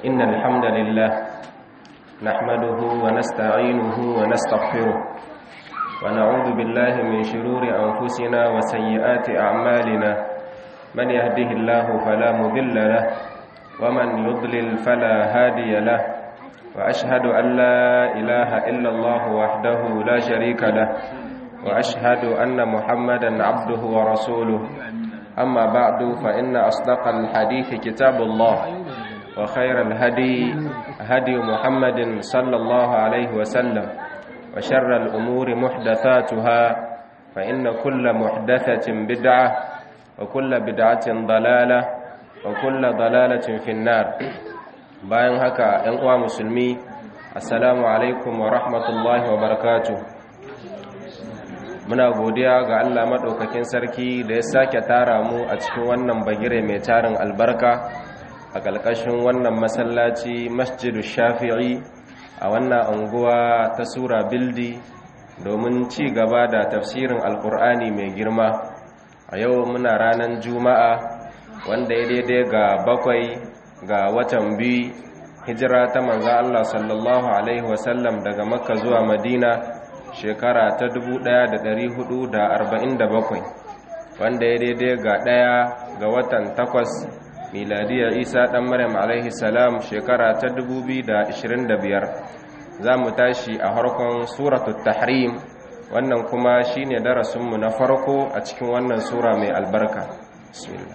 إن الحمد لله نحمده ونستعينه ونستغفره ونعوذ بالله من شرور أنفسنا وسيئات أعمالنا من يهده الله فلا مضل له ومن يضلل فلا هادي له وأشهد أن لا إله إلا الله وحده لا شريك له وأشهد أن محمدا عبده ورسوله أما بعد فإن أصدق الحديث كتاب الله وخير الهدي هدي محمد صلى الله عليه وسلم وشر الأمور محدثاتها فإن كل محدثة بدعة وكل بدعة ضلالة وكل ضلالة في النار bayan haka ‘yan uwa musulmi assalamu alaikum wa rahmatullahi wa barakatu muna godiya ga Allah maɗaukakin sarki da ya sake tara mu a cikin wannan bagire mai tarin albarka a ƙalƙashin wannan masallaci masjidu shafi'i a wannan anguwa ta sura bildi domin ci gaba da tafsirin alkur'ani mai girma a yau muna ranar juma'a wanda ya daidai ga bakwai ga watan biyu hijira ta manza Allah sallallahu Alaihi wasallam daga makka zuwa madina shekara ta 1447 wanda ya daidai ga ɗaya ga watan takwas miladiyar isa ɗan maryam alaihi salam shekara ta 2025 za mu tashi a harkon suratul tahrim wannan kuma shine darasinmu na farko a cikin wannan sura mai albarka bismillah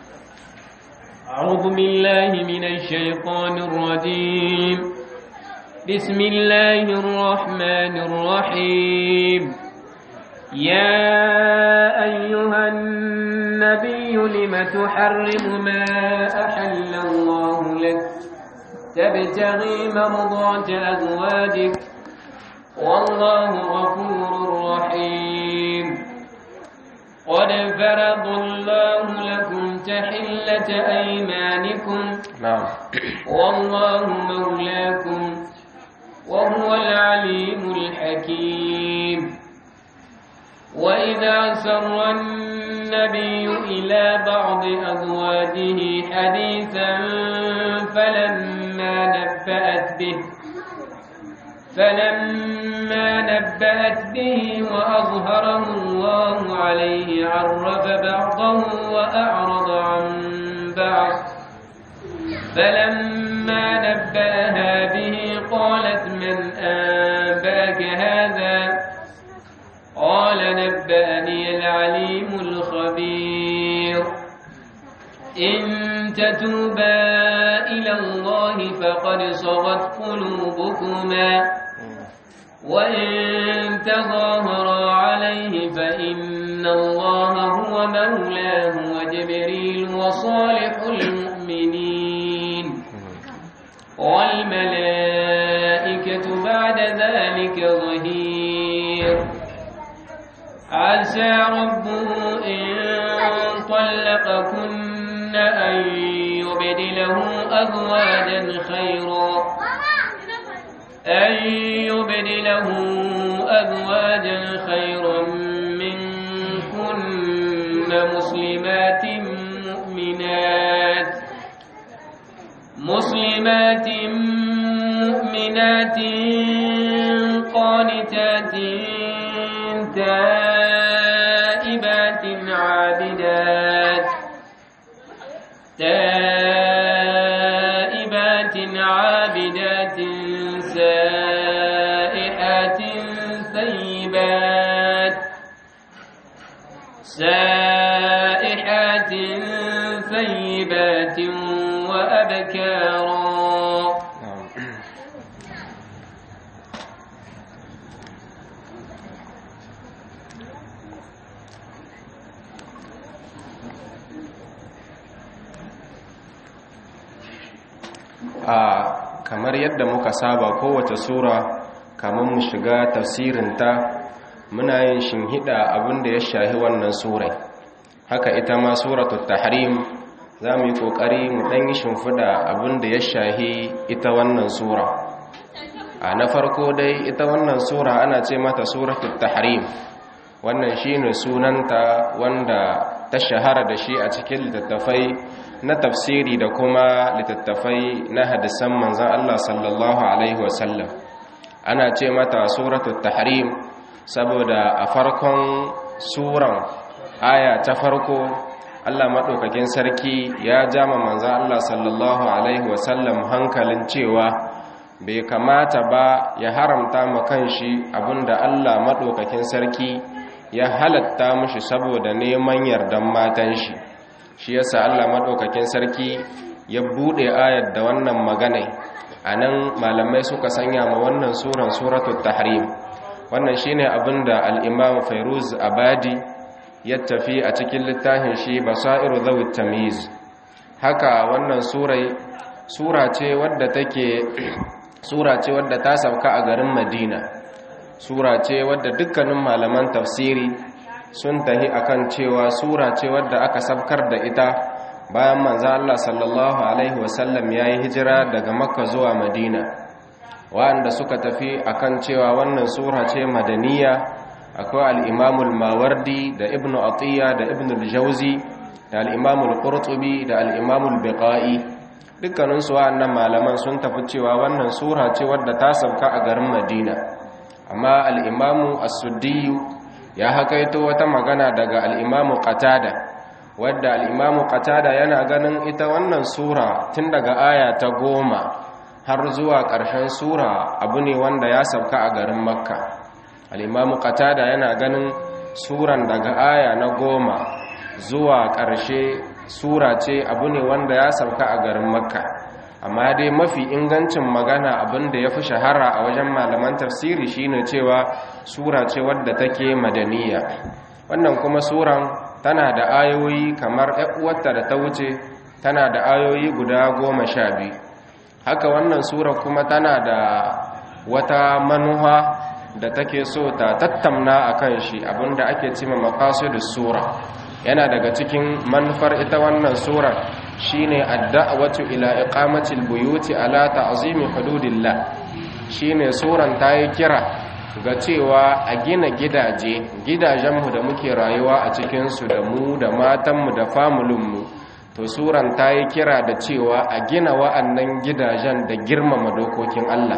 أعوذ بالله من الشيطان الرجيم بسم الله الرحمن الرحيم يا أيها النبي لم تحرم ما أحل الله لك تبتغي مرضات أزواجك والله غفور رحيم قد فرض الله لكم تحلة أيمانكم نعم والله مولاكم وهو العليم الحكيم وإذا سر النبي إلى بعض أزواجه حديثا فلما نبأت به فلما نبأت به وأظهره الله عليه عرف بعضه وأعرض عن بعض فلما نبأها به قالت من أنباك هذا قال نبأني العليم الخبير إن تتوبا إلى الله فقد صغت قلوبكما وإن تظاهرا عليه فإن الله هو مولاه وجبريل وصالح المؤمنين والملائكة بعد ذلك ظهير عسى ربه إن طلقكن أن يبدله أزواجا خيرا أن يبدله أزواجا خيرا منكن مسلمات مؤمنات مسلمات مؤمنات قانتات تائبات عابدات تائبات عابدات سائحات ثيبات سائحات ثيبات وأبكارا a kamar yadda muka saba kowace sura kamar mu shiga tafsirinta muna yin shinhida abinda ya shahi wannan surai haka ita ma suratul tahrim za mu yi ƙoƙari mu ɗan yi shimfiɗa abinda ya shahi ita wannan sura a na farko dai ita wannan sura ana ce mata suratul tahrim wannan shine sunanta wanda ta shahara da shi a cikin littattafai na tafsiri da kuma littattafai na hadisan manzan Allah sallallahu alaihi wasallam ana ce mata suratul tahrim saboda a farkon suran aya ta farko Allah maɗaukakin sarki ya jama manzan Allah sallallahu alaihi wasallam hankalin cewa bai kamata ba ya haramta ma kanshi abinda Allah maɗaukakin sarki ya halatta mushi saboda neman yardan matan shi shi yasa Allah maɗaukakin sarki ya buɗe ayar da wannan magana a nan malamai suka sanya ma wannan suran suratul tahrim wannan shine abinda al-imam fairuz abadi ya tafi a cikin littafin shi basairu zawit tamyiz haka wannan surai sura ce wadda take sura ce wadda ta sauka a garin madina sura ce wadda dukkanin malaman tafsiri sun tahi akan cewa sura ce wadda aka sabkar da ita bayan manzo Allah sallallahu alaihi wasallam yayi hijira daga makka zuwa madina wanda suka tafi akan cewa wannan sura ce madaniya akwai al-imamul mawardi da ibnu atiya da ibnu al-jawzi da al-imamul qurtubi da al-imamul biqai dukkaninsu wa'annan malaman sun tafi cewa wannan sura ce wadda ta sauka a garin madina amma al'imamu as-suddiyu ya hakaito wata magana daga al'imamu qatada wadda al'imamu qatada yana ganin ita wannan sura tun daga aya ta goma har zuwa ƙarshen sura abu ne wanda ya sauka a garin makka al'imamu qatada yana ganin suran daga aya na goma zuwa ƙarshe sura ce abu ne wanda ya sauka a garin makka amma dai mafi ingancin magana abin da ya fi shahara a wajen malaman tafsiri shine cewa sura ce wadda take madaniya wannan kuma suran tana da ayoyi kamar uwarta da ta wuce tana da ayoyi guda goma sha biyu haka wannan sura kuma tana da wata manuha da take so ta tattamna a kan shi abinda ake cima maqasidus sura yana daga cikin manufar ita wannan surar shine ad-da'watu ila iqamati al-buyuti ala ta'zimi hududillah shine suran tayi kira ga cewa a gina gidaje gidajenmu da muke rayuwa a cikin su da mu da matanmu da familinmu to suran tayi kira da cewa a gina wa'annan gidajen da girmama dokokin Allah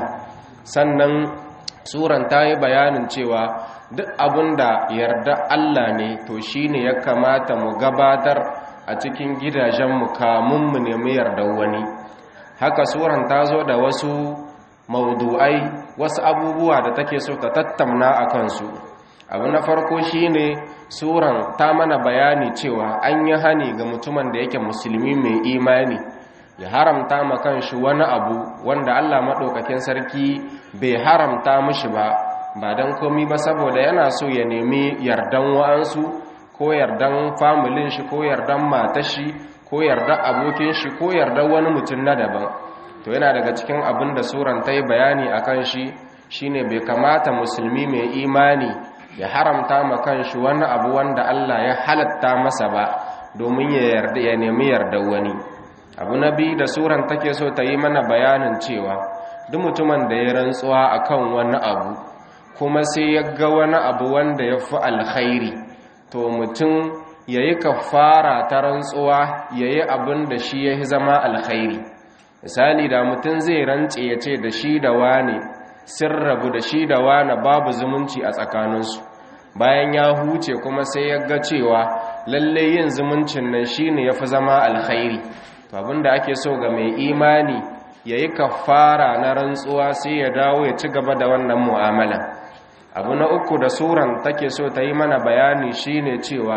sannan suran tayi bayanin cewa duk abin da yarda Allah ne to shi ne ya kamata mu gabatar a cikin gidajenmu kamun mu nemi yarda wani haka suran ta zo da wasu maudu'ai wasu abubuwa da take so ta tattamna a kansu abu na farko shi ne suran ta mana bayani cewa an yi hani ga mutumin da yake musulmi mai imani ya haramta ma kanshi wani abu wanda Allah maɗaukakin sarki bai haramta mishi ba ba don komi ba saboda yana so ya nemi yardan wa'ansu ko yardan familin shi ko yardan matashi ko yardan abokin shi ko yardan wani mutum na daban to yana daga cikin abin da suran ta yi bayani a kan shi shine bai kamata musulmi mai imani ya haramta ma kan shi wani abu wanda Allah ya halatta masa ba domin ya yarda ya nemi yardan wani abu na biyu da suran take so ta yi mana bayanin cewa duk mutumin da ya rantsuwa akan wani abu kuma sai ya ga wani abu wanda ya fi alkhairi to mutum ya yi kafara ta rantsuwa ya yi abin da shi ya zama alkhairi misali da mutum zai rantse ya ce da shi da wane sun rabu da shi da wane babu zumunci a tsakaninsu bayan ya huce kuma sai ya ga cewa lalle yin zumuncin nan shi ne ya fi zama alkhairi to abin da ake so ga mai imani ya yi kafara na rantsuwa sai ya dawo ya ci gaba da wannan mu'amala abu na uku da suran take so ta yi mana bayani shine cewa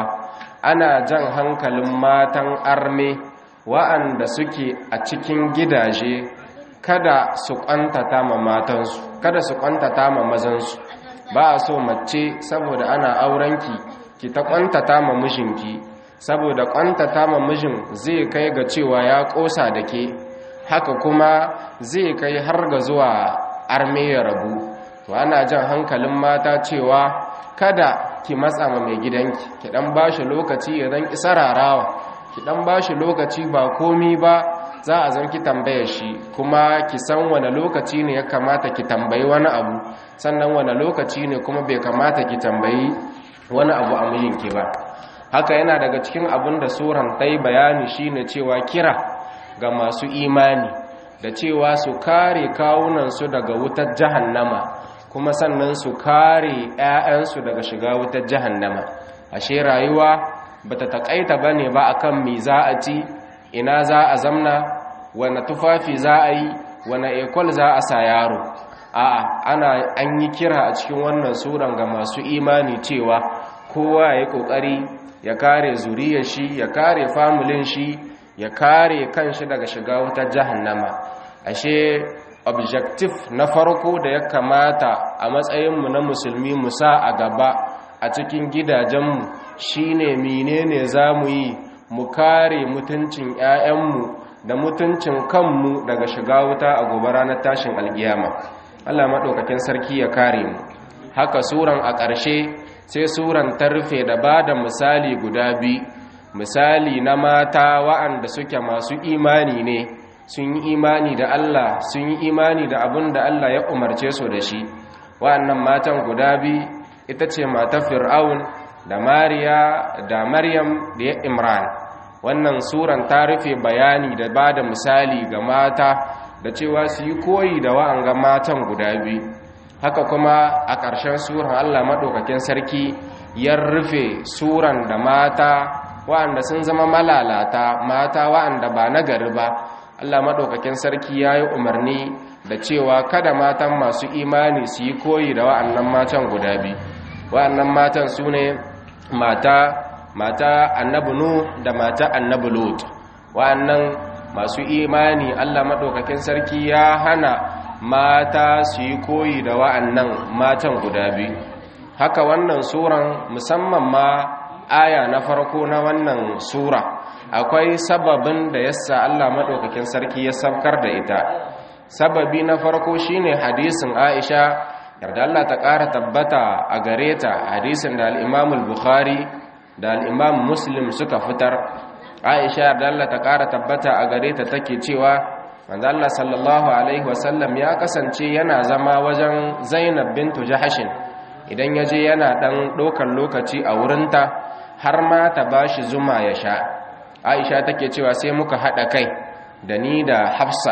ana jan hankalin matan arme wa'anda suke a cikin gidaje kada su kwantata ma matansu kada su kwantata ma mazansu ba a so mace saboda ana aurenki ki ta kwantata ma mijinki saboda kwantata ma mijin zai kai ga cewa ya kosa da ke haka kuma zai kai har ga zuwa arme ya rabu to ana jan hankalin mata cewa kada ki matsa ma mai gidanki ki dan bashi lokaci ya dan kisararawa ki dan bashi lokaci ba komi ba za a zan ki tambaye shi kuma ki san wane lokaci ne ya kamata ki tambayi wani abu sannan wane lokaci ne kuma bai kamata ki tambayi wani abu a mijinki ba haka yana daga cikin abin da suran tai bayani shine cewa kira ga masu imani da cewa su kare kawunansu daga wutar jahannama kuma sannan su kare 'ya'yansu daga shiga wutar jahannama ashe rayuwa bata takaita bane ba akan me za a ci ina za a zamna wane tufafi za a yi wane ekol za a sa yaro a'a ana an yi kira a cikin wannan suran ga masu imani cewa kowa ya yi kokari ya kare zuriyar shi ya kare famulin shi ya kare kanshi daga shiga wutar jahannama ashe objective na farko da ya kamata a matsayinmu na musulmi mu sa a gaba a cikin gidajenmu shine menene za mu yi mu kare mutuncin 'ya'yanmu da mutuncin kanmu daga shiga wuta a gobe ranar tashin alkiyama Allah maɗaukakin sarki ya kare mu haka suran a ƙarshe sai suran ta rufe da ba da misali guda biyu misali na mata wa'anda suke masu imani ne sun yi imani da Allah sun yi imani da abin da Allah ya umarce su da shi wa'annan matan guda biyu ita ce matar fir'aun da mariya da maryam da ya imran wannan suran ta rufe bayani da ba da misali ga mata da cewa su yi koyi da wa'anga matan guda biyu haka kuma a ƙarshen suran allah maɗaukakin sarki ya rufe suran da mata wa'anda sun zama malalata mata wa'anda ba na gari ba allah maɗaukakin sarki ya yi umarni da cewa kada matan masu imani su yi koyi da wa'annan matan guda biyu wa'annan matan su ne mata mata annabi nu da mata annabi lut wa'annan masu imani Allah madaukakin sarki ya hana mata su yi koyi da wa'annan matan guda biyu haka wannan suran musamman ma aya na farko na wannan sura akwai sababin da yasa Allah madaukakin sarki ya saukar da ita sababi na farko shine hadisin Aisha yarda Allah ta ƙara tabbata a gare ta hadisin da al-Imam al-Bukhari da al-Imam Muslim suka fitar Aisha yarda Allah ta ƙara tabbata a gare ta take cewa manzo Allah sallallahu alaihi wasallam ya kasance yana zama wajen Zainab bintu Jahashin idan yaje yana dan ɗaukar lokaci a wurinta har ma ta bashi zuma ya sha Aisha take cewa sai muka haɗa kai da ni da Hafsa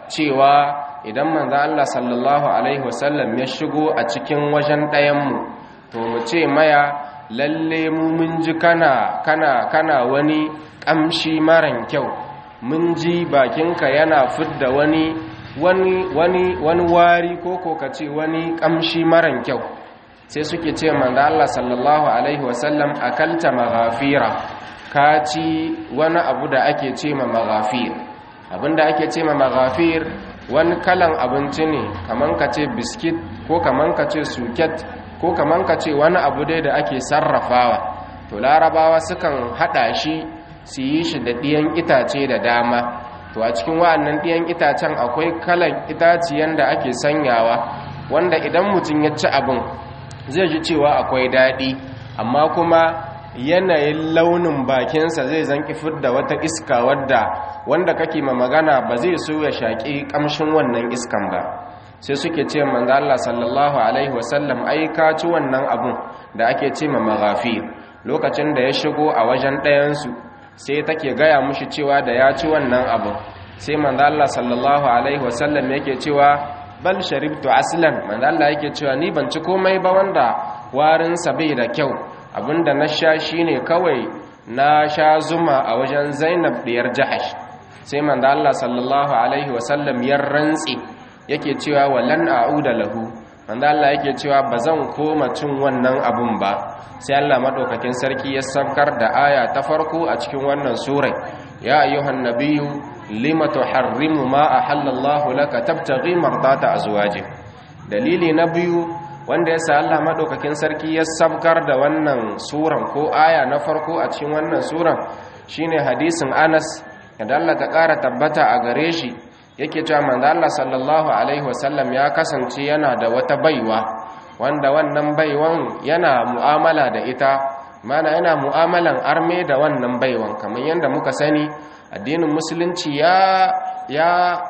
cewa idan manzo Allah sallallahu alaihi wasallam ya shigo a cikin wajen ɗayanmu to mu ce maya lalle mu mun ji kana kana kana wani ƙamshi maran kyau mun ji bakinka yana fidda wani wani wani wani wari ko ko kace wani ƙamshi maran kyau sai suke ce manzo Allah sallallahu alaihi wasallam akalta maghafira ka ci wani abu da ake ce ma maghafir abinda ake ce ma maghafir wani kalan abinci ne kaman ka ce biskit ko kaman ka ce suket ko kaman ka ce wani abu dai da ake sarrafawa to larabawa sukan hada shi su yi shi da ɗiyan itace da dama to a cikin wa'annan ɗiyan itacen akwai kalan itaciyan da ake sanyawa wanda idan mutum ya ci abin zai ji cewa akwai daɗi amma kuma yanayin launin bakinsa zai zanki fidda wata iska wadda wanda kake ma magana ba zai so ya shaƙi ƙamshin wannan iskan ba sai suke ce manzo Allah sallallahu alaihi wasallam ai ka ci wannan abun da ake ce ma maghafir lokacin da ya shigo a wajen ɗayansu sai take gaya mushi cewa da ya ci wannan abun sai manzo Allah sallallahu alaihi wasallam yake cewa bal sharibtu aslan manzo Allah yake cewa ni ban ci komai ba wanda warinsa bai da kyau abinda na sha shine kawai na sha zuma a wajen Zainab diyar Jahash sai manzo Allah sallallahu alaihi wasallam ya rantsi yake cewa walan a'uda lahu manzo Allah yake cewa bazan koma cin wannan abun ba sai Allah madaukakin sarki ya saukar da aya ta farko a cikin wannan surai ya ayyuhan nabiyyu lima tuharrimu ma ahallallahu laka tabtaghi mardata azwajik dalili na biyu wanda ya sa Allah madaukakin sarki ya sabkar da wannan suran ko aya na farko a cikin wannan suran shine hadisin Anas da Allah ta ƙara tabbata a gare shi yake cewa manzo Allah sallallahu alaihi wasallam ya kasance yana da wata baiwa wanda wannan baiwan yana mu'amala da ita mana yana mu'amalan arme da wannan baiwan kamar yadda muka sani addinin musulunci ya ya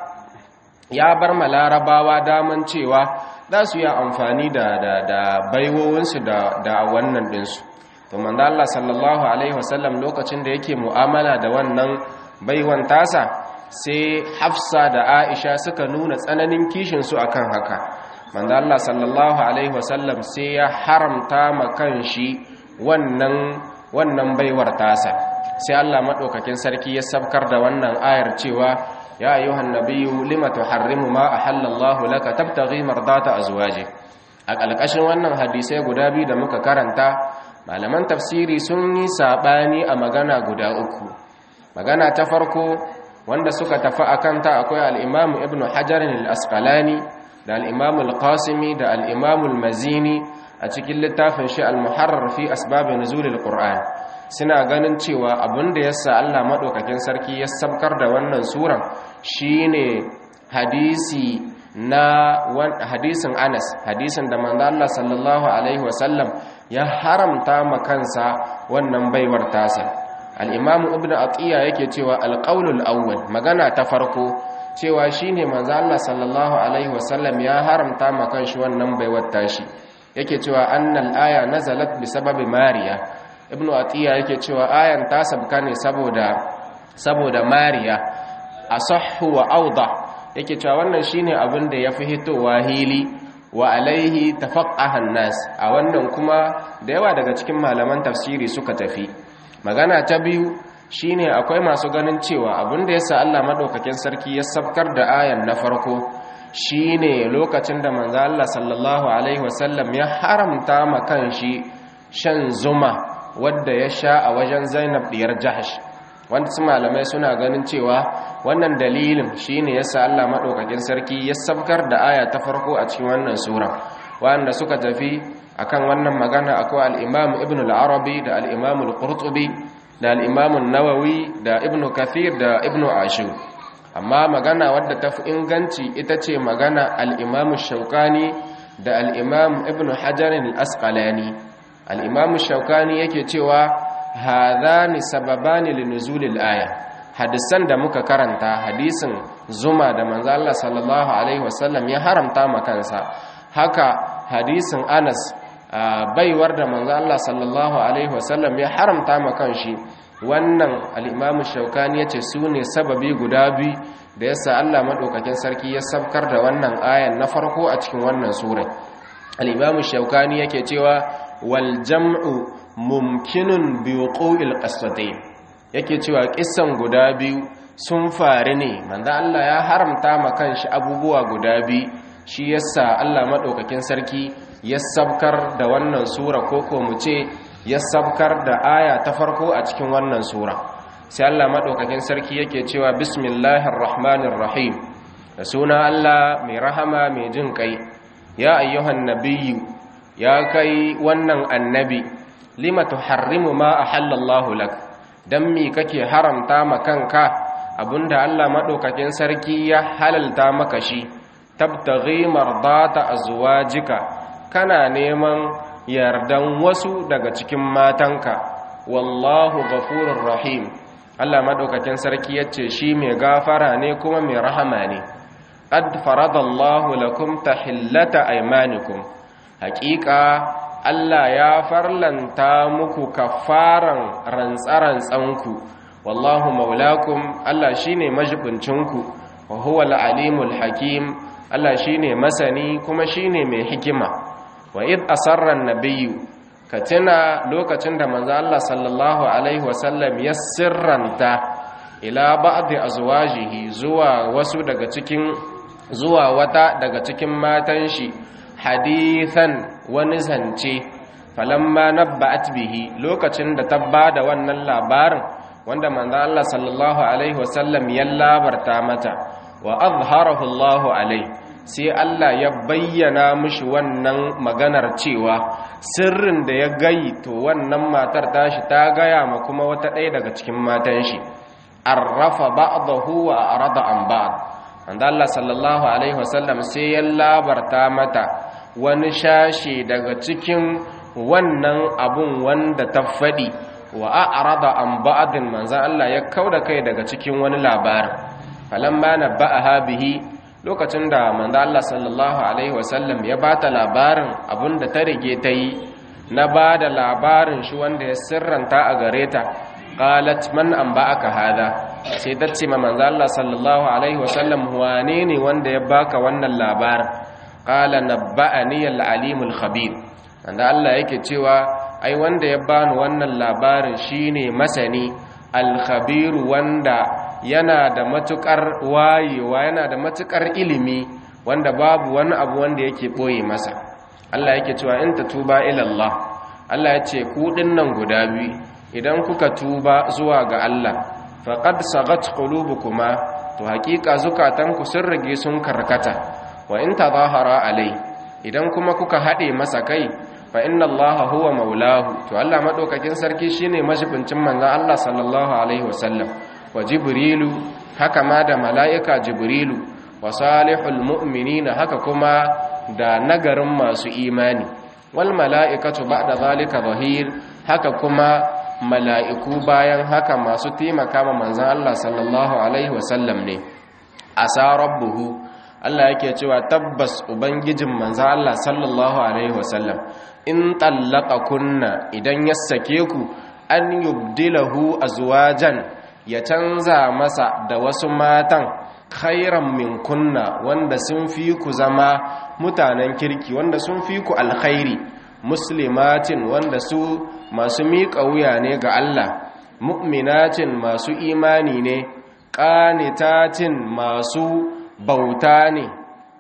ya bar ma larabawa daman cewa za su yi amfani da da da baiwowinsu da da wannan ɗinsu to manzo Allah sallallahu alaihi wasallam lokacin da yake mu'amala da wannan baiwan tasa sai Hafsa da Aisha suka nuna tsananin kishin su akan haka manzo Allah sallallahu alaihi wasallam sai ya haramta ma kanshi wannan wannan baiwar tasa sai Allah madaukakin sarki ya sabkar da wannan ayar cewa ya ayyuhan nabiyyu lima tuharrimu ma ahallallahu laka tabtaghi mardata azwaji a kalkashin wannan hadisai guda biyu da muka karanta malaman tafsiri sun yi sabani a magana guda uku magana ta farko wanda suka tafi akan ta akwai al-Imam Ibn Hajar al-Asqalani da al-Imam al-Qasimi da al-Imam al-Mazini a cikin littafin shi al-Muharrar fi asbab nuzul al-Qur'an suna ganin cewa abinda yasa Allah madaukakin sarki ya sabkar da wannan suran shine hadisi na hadisin Anas hadisin da manzo Allah sallallahu alaihi wasallam ya haramta ma kansa wannan baiwar tasa al-Imam Ibn Atiyya yake cewa al-qaulul awwal magana ta farko cewa shine manzo Allah sallallahu alaihi wasallam ya haramta ma kanshi wannan baiwar tashi yake cewa annal aya nazalat bi sababi Mariya Ibn Atiyya yake cewa ayan ta sabka ne saboda saboda Mariya asahhu wa awdah yake cewa wannan shine abin da yafi hitowa hili wa alaihi tafaqqahan nas a wannan kuma da yawa daga cikin malaman tafsiri suka tafi magana ta biyu shine akwai masu ganin cewa abin da yasa Allah madaukakin sarki ya sabkar da ayan na farko shine lokacin da manzo Allah sallallahu alaihi wasallam ya haramta ma kanshi shan zuma wadda ya sha a wajen Zainab diyar Jahsh wanda su malamai suna ganin cewa wannan dalilin shine yasa Allah madaukakin sarki ya sabkar da aya ta farko a cikin wannan sura wanda suka tafi akan wannan magana akwai al-Imam Ibn al-Arabi da al-Imam al-Qurtubi da al-Imam an-Nawawi da Ibn Kathir da Ibn Ashur amma magana wadda ta fi inganci ita ce magana al-Imam Shawkani da al-Imam Ibn Hajar al-Asqalani al-Imam Shawkani yake cewa hadhani sababani linuzulil aya hadisan da muka karanta hadisin zuma da manzo Allah sallallahu alaihi wasallam ya haramta ma kansa haka hadisin Anas baiwar da manzo Allah sallallahu alaihi wasallam ya haramta ma kanshi wannan al-Imam Shawkani yace sune sababi guda biyu da yasa Allah madaukakin sarki ya sabkar da wannan ayan na farko a cikin wannan sura al-Imam Shawkani yake cewa wal jam'u mumkinun biwuqu'il qasdain yake cewa kissan guda biyu sun faru ne manzo Allah ya haramta ma kanshi abubuwa guda biyu shi yasa Allah madaukakin sarki ya sabkar da wannan sura koko mu ce ya sabkar da aya ta farko a cikin wannan sura sai Allah madaukakin sarki yake cewa bismillahir rahmanir rahim da suna Allah mai rahama mai jin kai ya ayyuhan nabiyyu ya kai wannan annabi lima tuharrimu ma ahallallahu lak dan mi kake haramta ma kanka abinda Allah madaukakin sarki ya halalta maka shi tabtaghi mardata azwajika kana neman yardan wasu daga cikin matanka wallahu ghafurur rahim Allah madaukakin sarki yace shi mai gafara ne kuma mai rahama ne qad faradallahu lakum tahillata aymanikum haqiqa Allah ya farlanta muku kafaran rantsarantsanku wallahu maulakum Allah shine majibincinku wa huwa al-alimul hakim Allah shine masani kuma shine mai hikima wa id asarra an-nabiyyu katina lokacin da manzo Allah sallallahu alaihi wasallam ya sirranta ila ba'd azwajihi zuwa wasu daga cikin zuwa wata daga cikin matan shi hadithan wani zance falamma nabba'at bihi lokacin da ta bada wannan labarin wanda manzo Allah sallallahu alaihi wasallam ya labarta mata wa azharahu Allah alaihi sai Allah ya bayyana mishi wannan maganar cewa sirrin da ya gayi to wannan matar tashi ta gaya ma kuma wata ɗaya daga cikin matan shi arrafa ba'dahu wa arada an ba'd manzo Allah sallallahu alaihi wasallam sai ya labarta mata wani shashi daga cikin wannan abun wanda ta faɗi wa a'rada an ba'din manzan Allah ya kauda kai daga cikin wani labarin falamma nabba'aha bihi lokacin da manzan Allah sallallahu alaihi wasallam ya bata labarin abun da ta rige ta yi na ba da labarin shi wanda ya sirranta a gare ta qalat man anba'aka hada sai ta ce ma manzo Allah sallallahu alaihi wasallam wane ne wanda ya baka wannan labarin qala nabba'ani al-alimul khabir wanda Allah yake cewa ai wanda ya bani wannan labarin shine masani al-khabir wanda yana da matukar wayewa yana da matukar ilimi wanda babu wani abu wanda yake boye masa Allah yake cewa in tatuba ila Allah Allah ya ce ku dinnan guda biyu idan kuka tuba zuwa ga Allah faqad sagat qulubukuma to hakika zukatanku sun rage sun karkata wa in tadahara alai idan kuma kuka hade masa kai fa inna allaha huwa maulahu to Allah madaukakin sarki shine mashibincin manzon Allah sallallahu alaihi wasallam wa jibrilu haka ma da malaika jibrilu wa salihul mu'minina haka kuma da nagarin masu imani wal mala'ikatu ba'da zalika zahir haka kuma mala'iku bayan haka masu taimaka ma manzon Allah sallallahu alaihi wasallam ne asa rabbuhu Allah yake cewa tabbas ubangijin manzo Allah sallallahu alaihi wasallam in tallaka kunna idan ya sake ku an yubdilahu azwajan ya canza masa da wasu matan khairan min kunna wanda sun fi ku zama mutanen kirki wanda sun fi ku alkhairi muslimatin wanda su masu miƙa wuya ne ga Allah mu'minatin masu imani ne qanitatin masu bauta ne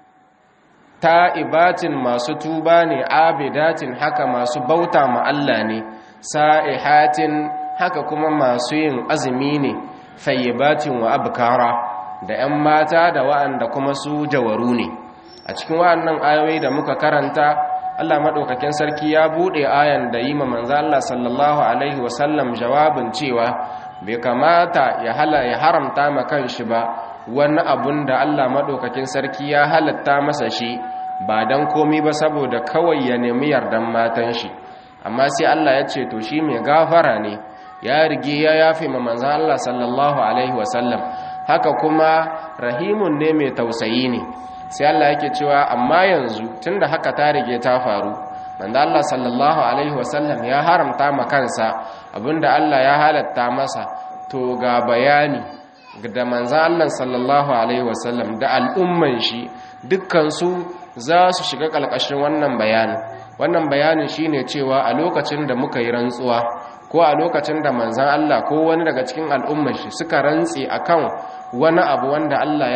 ta'ibatin masu tuba ne abidatin haka masu bauta ma Allah ne sa'ihatin haka kuma masu yin azumi ne fayyibatin wa abkara da 'yan mata da wa'anda kuma su jawaru ne a cikin wa'annan ayoyi da muka karanta Allah maɗaukakin sarki ya buɗe ayan da yi ma manzo Allah sallallahu alaihi wasallam jawabin cewa bai kamata ya haramta ma kanshi ba wani abun da Allah maɗaukakin sarki ya halatta masa shi ba don komi ba saboda kawai ya nemi yardan matan shi amma sai Allah ya ce to shi mai gafara ne ya rige ya yafe ma manzan Allah sallallahu alaihi wasallam haka kuma rahimun ne mai tausayi ne sai Allah yake cewa amma yanzu tunda haka ta rige ta faru manzan Allah sallallahu alaihi wasallam ya haramta ma kansa abinda Allah ya halatta masa to ga bayani da manzan Allah sallallahu Alaihi wasallam da al'umman shi dukkansu za su shiga ƙalƙashin wannan bayanin wannan bayanin shi ne cewa a lokacin da muka yi rantsuwa ko a lokacin da manzan Allah ko wani daga cikin al'umman shi suka rantse akan wani abu wanda Allah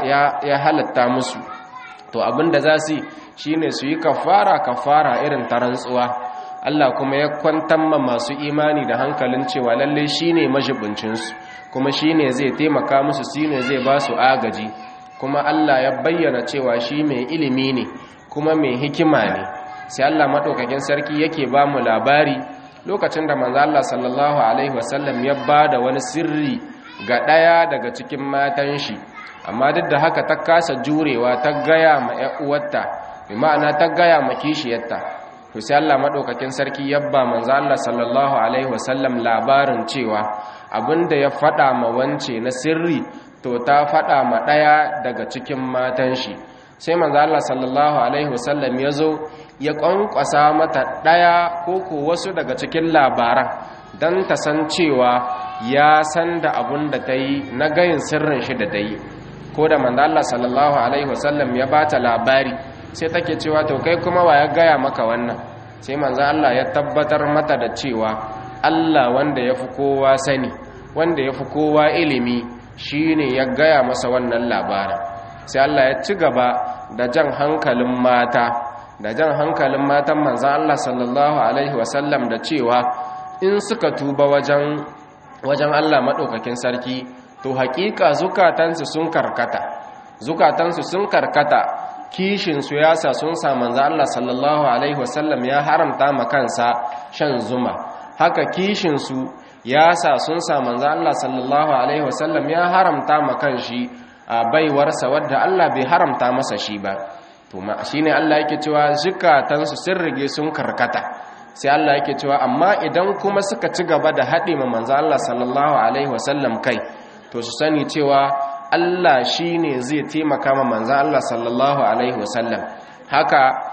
ya halatta musu to abin da za su shi ne su yi kafara kafara irin ta rantsuwa Allah kuma ya kwantar ma masu imani da hankalin cewa lalle shi ne majibincinsu kuma shi ne zai taimaka musu shi ne zai ba su agaji kuma Allah ya bayyana cewa shi mai ilimi ne kuma mai hikima ne sai Allah maɗaukakin sarki yake ba mu labari lokacin da manzo Allah sallallahu alaihi wasallam ya ba da wani sirri ga ɗaya daga cikin matan shi amma duk da haka ta kasa jurewa ta gaya ma ƴan uwarta bi ma'ana ta gaya ma kishiyarta to sai Allah maɗaukakin sarki ya ba manzo Allah sallallahu alaihi wasallam labarin cewa abinda ya faɗa ma wance na sirri to ta faɗa ma ɗaya daga cikin matan shi sai manzo Allah sallallahu alaihi wasallam ya zo ya ƙwanƙwasa mata ɗaya ko ko wasu daga cikin labaran don ta san cewa ya san da abun da ta yi na gayin sirrin shi da ta yi ko da manzo Allah sallallahu alaihi wasallam ya bata labari sai take cewa to kai kuma wa ya gaya maka wannan sai manzo Allah ya tabbatar mata da cewa Allah wanda ya fi kowa sani wanda ya fi kowa ilimi shi ne ya gaya masa wannan labarin sai Allah ya ci gaba da jan hankalin mata da jan hankalin matan manzan Allah sallallahu Alaihi wasallam da cewa in suka tuba wajen wajen Allah maɗaukakin sarki to haƙiƙa zukatansu sun karkata zukatansu sun karkata kishinsu ya sa sun sa manzan Allah sallallahu Alaihi wasallam ya haramta ma kansa shan zuma haka kishinsu ya sa sun sa manzo Allah sallallahu alaihi wasallam ya haramta ma kanshi a baiwarsa wadda Allah bai haramta masa shi ba to ma shine Allah yake cewa zukatansu sun rige sun karkata sai Allah yake cewa amma idan kuma suka ci gaba da haɗe ma manzo Allah sallallahu alaihi wasallam kai to su sani cewa Allah shine zai taimaka ma manzo Allah sallallahu alaihi wasallam haka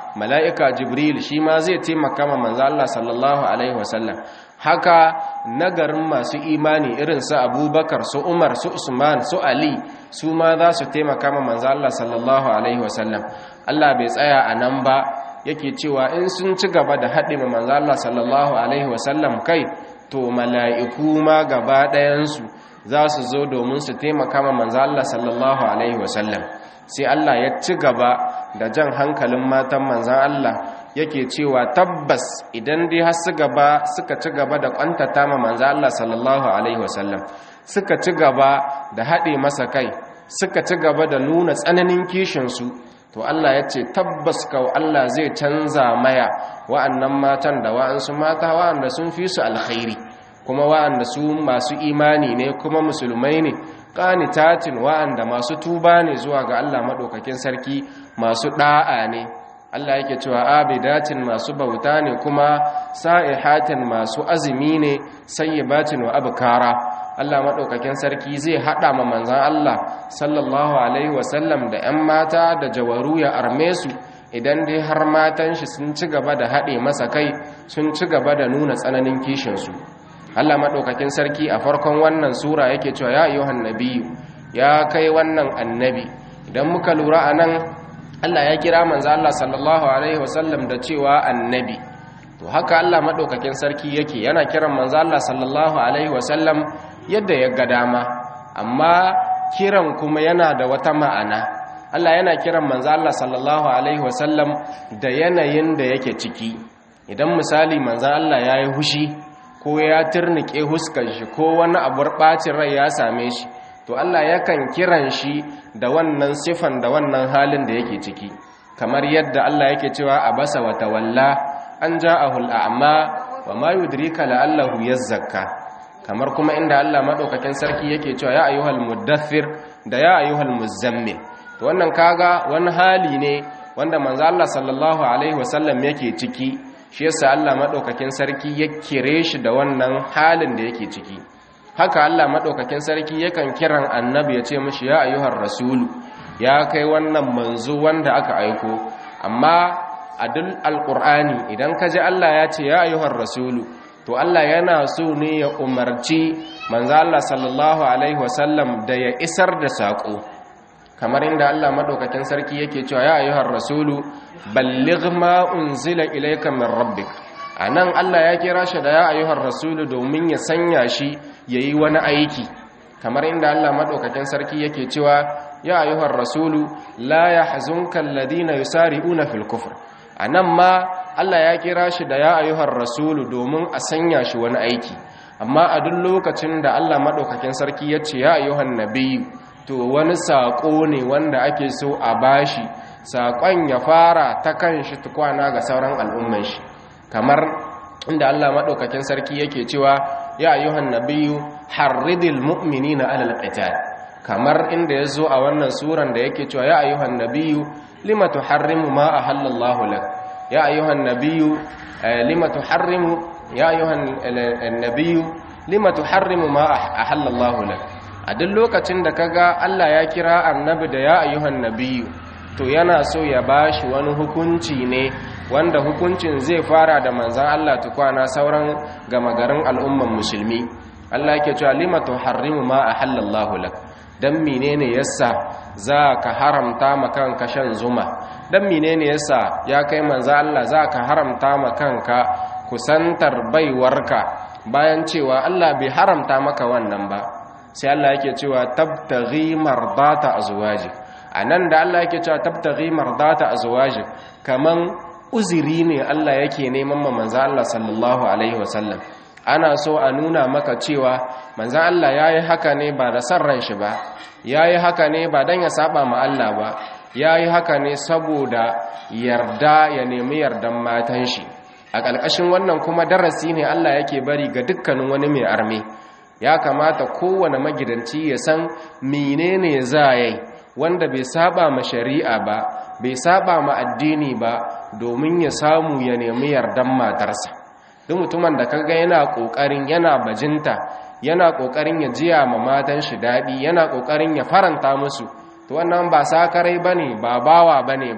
mala'ika jibril shi ma zai taimaka ma manzo Allah sallallahu alaihi wasallam haka nagarin masu imani irin su abubakar su umar su usman su ali su ma za su taimaka ma manzo Allah sallallahu alaihi wasallam Allah bai tsaya a nan ba yake cewa in sun ci gaba da haɗe ma manzo Allah sallallahu alaihi wasallam kai to mala'iku ma gaba ɗayansu za su zo domin su taimaka ma manzo Allah sallallahu alaihi wasallam sai Allah ya ci gaba da jan hankalin matan manzan Allah yake cewa tabbas idan dai har su gaba suka ci gaba da kwantata ma manzan Allah sallallahu alaihi wasallam suka ci gaba da haɗe masa kai suka ci gaba da nuna tsananin kishinsu to Allah ya ce tabbas kawo Allah zai canza maya wa'annan matan da wa'ansu mata wa'anda sun fi su alkhairi kuma wa'anda su masu imani ne kuma musulmai ne qanitatin wa'anda masu tuba ne zuwa ga Allah madaukakin sarki masu da'a ne Allah yake cewa abidatin masu bauta ne kuma sa'ihatin masu azumi ne sayyibatin wa abkara Allah madaukakin sarki zai hada ma manzon Allah sallallahu alaihi wasallam da 'yan mata da jawaru ya arme su idan dai har matan shi sun ci gaba da haɗe masa kai sun ci gaba da nuna tsananin kishinsu Allah maɗaukakin sarki a farkon wannan sura yake cewa ya ayyuhan nabiyyu ya kai wannan annabi idan muka lura a nan Allah ya kira manzo Allah sallallahu alaihi wasallam da cewa annabi to haka Allah maɗaukakin sarki yake yana kiran manzo Allah sallallahu alaihi wasallam yadda ya ga dama amma kiran kuma yana da wata ma'ana Allah yana kiran manzo Allah sallallahu alaihi wasallam da yanayin da yake ciki idan misali manzo Allah yayi hushi ko ya turnike huskar shi ko wani abu bacin rai ya same shi to Allah yakan kiran shi da wannan sifan da wannan halin da yake ciki kamar yadda Allah yake cewa abasa wa tawalla an ja'ahu al'ama wa ma yudrika la'allahu yazzakka kamar kuma inda Allah madaukakin sarki yake cewa ya ayyuhal muddathir da ya ayyuhal muzammil to wannan kaga wani hali ne wanda manzo Allah sallallahu alaihi wasallam yake ciki shi yasa Allah madaukakin sarki ya kire shi da wannan halin da yake ciki haka Allah madaukakin sarki yakan kiran annabi ya ce mishi ya ayyuhar rasulu ya kai wannan manzo wanda aka aiko amma a duk alqur'ani idan ka ji Allah ya ce ya ayyuhar rasulu to Allah yana so ne ya umarci manzo Allah sallallahu alaihi wasallam da ya isar da sako kamar inda Allah madaukakin sarki yake cewa ya ayyuhar rasulu balligh ma unzila ilayka min rabbik anan Allah ya kira shi da ya ayyuhar rasulu domin ya sanya shi yayi wani aiki kamar inda Allah madaukakin sarki yake cewa ya ayyuhar rasulu la yahzunka alladhina yusari'una fil kufr anan ma Allah ya kira shi da ya ayyuhar rasulu domin a sanya shi wani aiki amma a duk lokacin da Allah madaukakin sarki ya ce ya ayyuhan nabiyyu to wani saƙo ne wanda ake so a bashi saƙon ya fara ta kan shi tukwana ga sauran al'umman shi kamar inda Allah maɗaukakin sarki yake cewa ya ayyuhan nabiyyu harridil mu'minina alal qital kamar inda ya zo a wannan suran da yake cewa ya ayyuhan nabiyyu lima tuharrimu ma ahallallahu lak ya ayyuhan nabiyyu lima tuharrimu ya ayyuhan nabiyyu lima tuharrimu ma ahallallahu lak a duk lokacin da kaga Allah ya kira annabi da ya ayyuhan nabiyyu to yana so ya bashi wani hukunci ne wanda hukuncin zai fara da manzan Allah tukwana sauran gama garin al'umman musulmi Allah yake cewa lima tuharrimu ma ahallallahu lak dan menene yasa za ka haramta ma kanka shan zuma dan menene yasa ya kai manzan Allah za ka haramta ma kanka kusantar baiwarka bayan cewa Allah bai haramta maka wannan ba sai Allah yake cewa tabtaghi mardata azwajik anan da Allah yake cewa tabtaghi mardata azwajik kaman uzuri ne Allah yake neman ma manzo Allah sallallahu alaihi wasallam ana so a nuna maka cewa manzo Allah yayi haka ne ba da san ran shi ba yayi haka ne ba dan ya saba ma Allah ba yayi haka ne saboda yarda ya nemi yardan matan shi a ƙarƙashin wannan kuma darasi ne Allah yake bari ga dukkanin wani mai arme ya kamata kowane magidanci ya san menene za yi wanda bai saba ma shari'a ba bai saba ma addini ba domin ya samu ya nemi yardan matarsa duk mutumin da kaga yana kokarin yana bajinta yana kokarin ya jiya ma matan shi dadi yana kokarin ya faranta musu to wannan ba sakarai bane ba bawa bane ba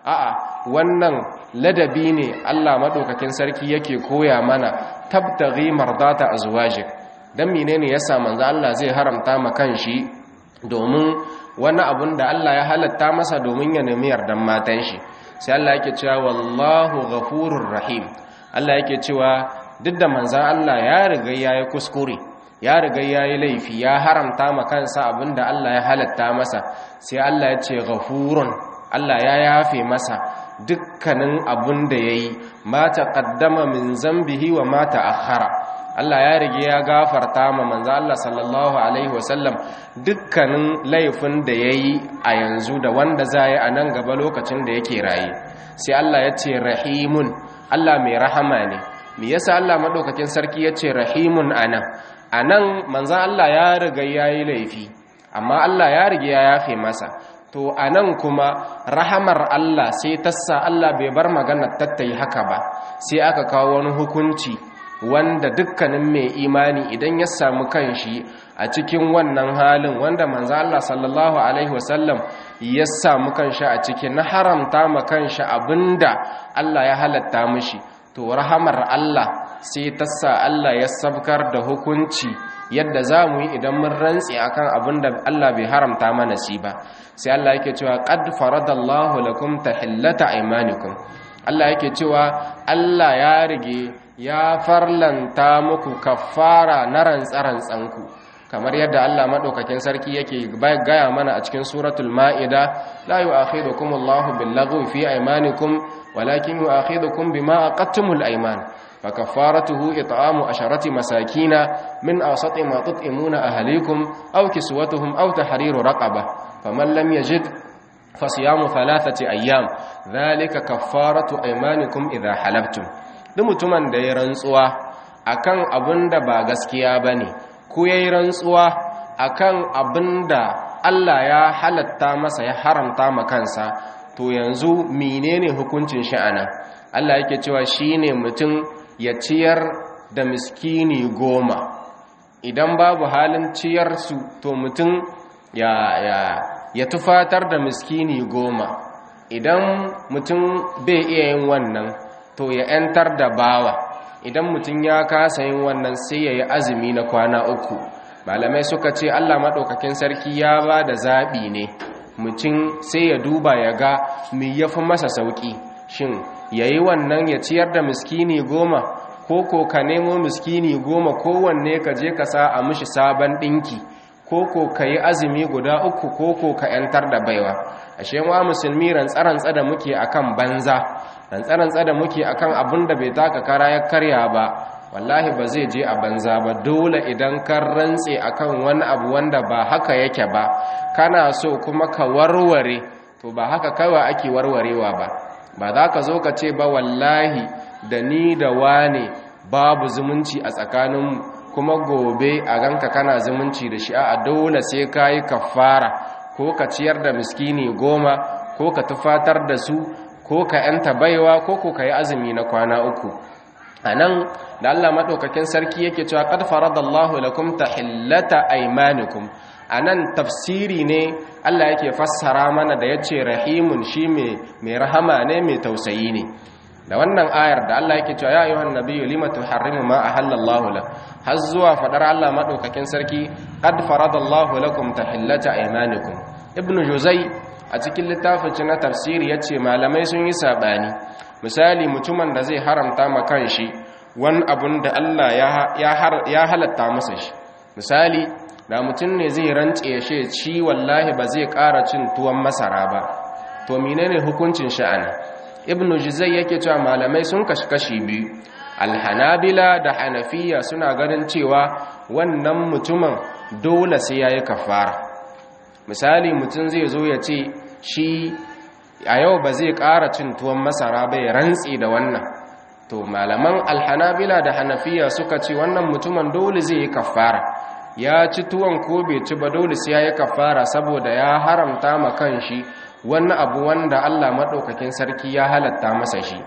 a'a wannan ladabi ne Allah madaukakin sarki yake koya mana tabtaghi mardata azwajik dan menene yasa manzo Allah zai haramta ma kanshi domin wani abun da Allah ya halatta masa domin ya nemi yardan matan shi sai Allah yake cewa wallahu ghafurur rahim Allah yake cewa duk da manzon Allah ya riga yayi kuskure ya riga yayi laifi ya haramta ma kansa abinda Allah ya halatta masa sai Allah ya ce ghafurun Allah ya yafe masa dukkanin abin da yayi ma taqaddama min zambihi wa ma ta'akhkhara Allah ya rige ya gafarta ma manzo Allah sallallahu alaihi wasallam dukkanin laifin da yayi a yanzu da wanda zai a nan gaba lokacin da yake raye sai Allah ya ce rahimun Allah mai rahama ne me yasa Allah madaukakin sarki ya ce rahimun anan anan manzo Allah ya riga yayi laifi amma Allah ya rige ya yafe masa to anan kuma rahamar Allah sai tassa Allah bai bar magana tattai haka ba sai aka kawo wani hukunci wanda dukkanin mai imani idan ya samu kanshi a cikin wannan halin wanda manzo Allah sallallahu alaihi wasallam ya samu kanshi a cikin na haramta ma kanshi abinda Allah ya halatta mishi to rahamar Allah sai ta sa Allah ya sabkar da hukunci yadda za mu yi idan mun rantsi akan abinda Allah bai haramta mana shi ba sai Allah yake cewa qad faradallahu lakum tahillata aymanikum Allah yake cewa Allah ya rige ya farlanta muku kafara na rantsarantsanku kamar yadda Allah madaukakin sarki yake gaya mana a cikin suratul maida la yu'akhidukum Allahu bil-laghwi fi aymanikum walakin yu'akhidukum bima aqadtumul ayman فكفارته إطعام عشرة مساكين من أوسط ما تطعمون أهليكم أو كسوتهم أو تحرير رقبة فمن لم يجد فصيام ثلاثة أيام ذلك كفارة أيمانكم إذا حلفتم duk mutumin da ya rantsuwa akan abin da ba gaskiya bane ko yayi rantsuwa akan abin da Allah ya halatta masa ya haramta ma kansa to yanzu menene hukuncin shi ana Allah yake cewa shine mutum ya ciyar da miskini goma idan babu halin ciyar su to mutum ya ya ya tufatar da miskini goma idan mutum bai iya yin wannan to ya 'yantar da bawa idan mutum ya kasa yin wannan sai ya yi azumi na kwana uku malamai suka ce allah maɗaukakin sarki ya ba da zaɓi ne mutum sai ya duba ya ga mai ya fi masa sauƙi shin ya yi wannan ya ciyar da miskini goma ko ko ka nemo miskini goma kowanne ka je ka sa a mishi sabon ɗinki ko ko ka yi azumi guda uku ko ko ka 'yantar da baiwa ashe wa musulmi rantsa-rantsa da muke akan banza rantsa-rantsa da muke akan abin da bai taka kara ya karya ba wallahi ba zai je a banza ba dole idan kan rantse akan wani abu wanda ba haka yake ba kana so kuma ka warware to ba haka kawai ake warwarewa ba ba za ka zo ka ce ba wallahi da ni da wane babu zumunci a tsakaninmu kuma gobe a ganka kana zumunci da shi a dole sai ka yi kafara ko ka ciyar da miskini goma ko ka tufatar da su ko ka yanta baiwa ko ko ka yi azumi na kwana uku a nan da allah maɗaukakin sarki yake cewa ƙad faradallahu lakum tahillata aymanikum a nan tafsiri ne allah yake fassara mana da ya ce rahimun shi mai rahama ne mai tausayi ne da wannan ayar da Allah yake cewa ya ayyuhan nabiyyu lima tuharrimu ma ahallallahu lak har zuwa fadar Allah madaukakin sarki qad faradallahu lakum tahillata aymanikum ibnu juzai a cikin littafin na tafsiri yace malamai sun yi sabani misali mutumin da zai haramta ma kanshi wani abun da Allah ya halatta masa shi misali da mutum ne zai rantse shi ci wallahi ba zai ƙara cin tuwon masara ba to menene hukuncin sha'ani ibnu juzai yake cewa malamai sun kashi biyu alhanabila da hanafiya suna ganin cewa wannan mutumin dole sai yayi kafara misali mutum zai zo ya ce shi a yau ba zai ƙara cin tuwon masara ba ya rantsi da wannan to malaman alhanabila da hanafiya suka ce wannan mutumin dole zai yi kafara ya ci tuwon ko bai ci ba dole sai yayi kafara saboda ya haramta ma kanshi wani abu wanda Allah maɗaukakin sarki ya halatta masa shi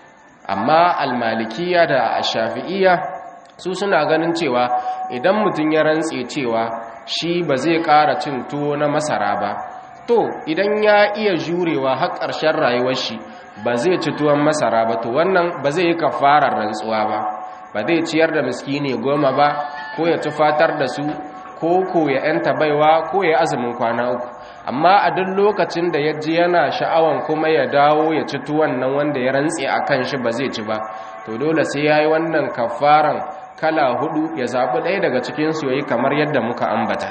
amma almalikiya da shafi'iya su suna ganin cewa idan mutum ya rantse cewa shi ba zai ƙara cin tuwo na masara ba to idan ya iya jurewa har ƙarshen rayuwar shi ba zai ci tuwon masara ba to wannan ba zai yi kafarar rantsuwa ba ba zai ciyar da miskini goma ba ko ya tufatar da su ko ko ya yanta baiwa ko ya azumin kwana uku amma a duk lokacin da ya ji yana sha'awan kuma ya dawo ya ci tuwon nan wanda ya rantse a kan shi ba zai ci ba to dole sai ya yi wannan kafaran kala hudu ya zaɓi ɗaya daga cikinsu ya yi kamar yadda muka ambata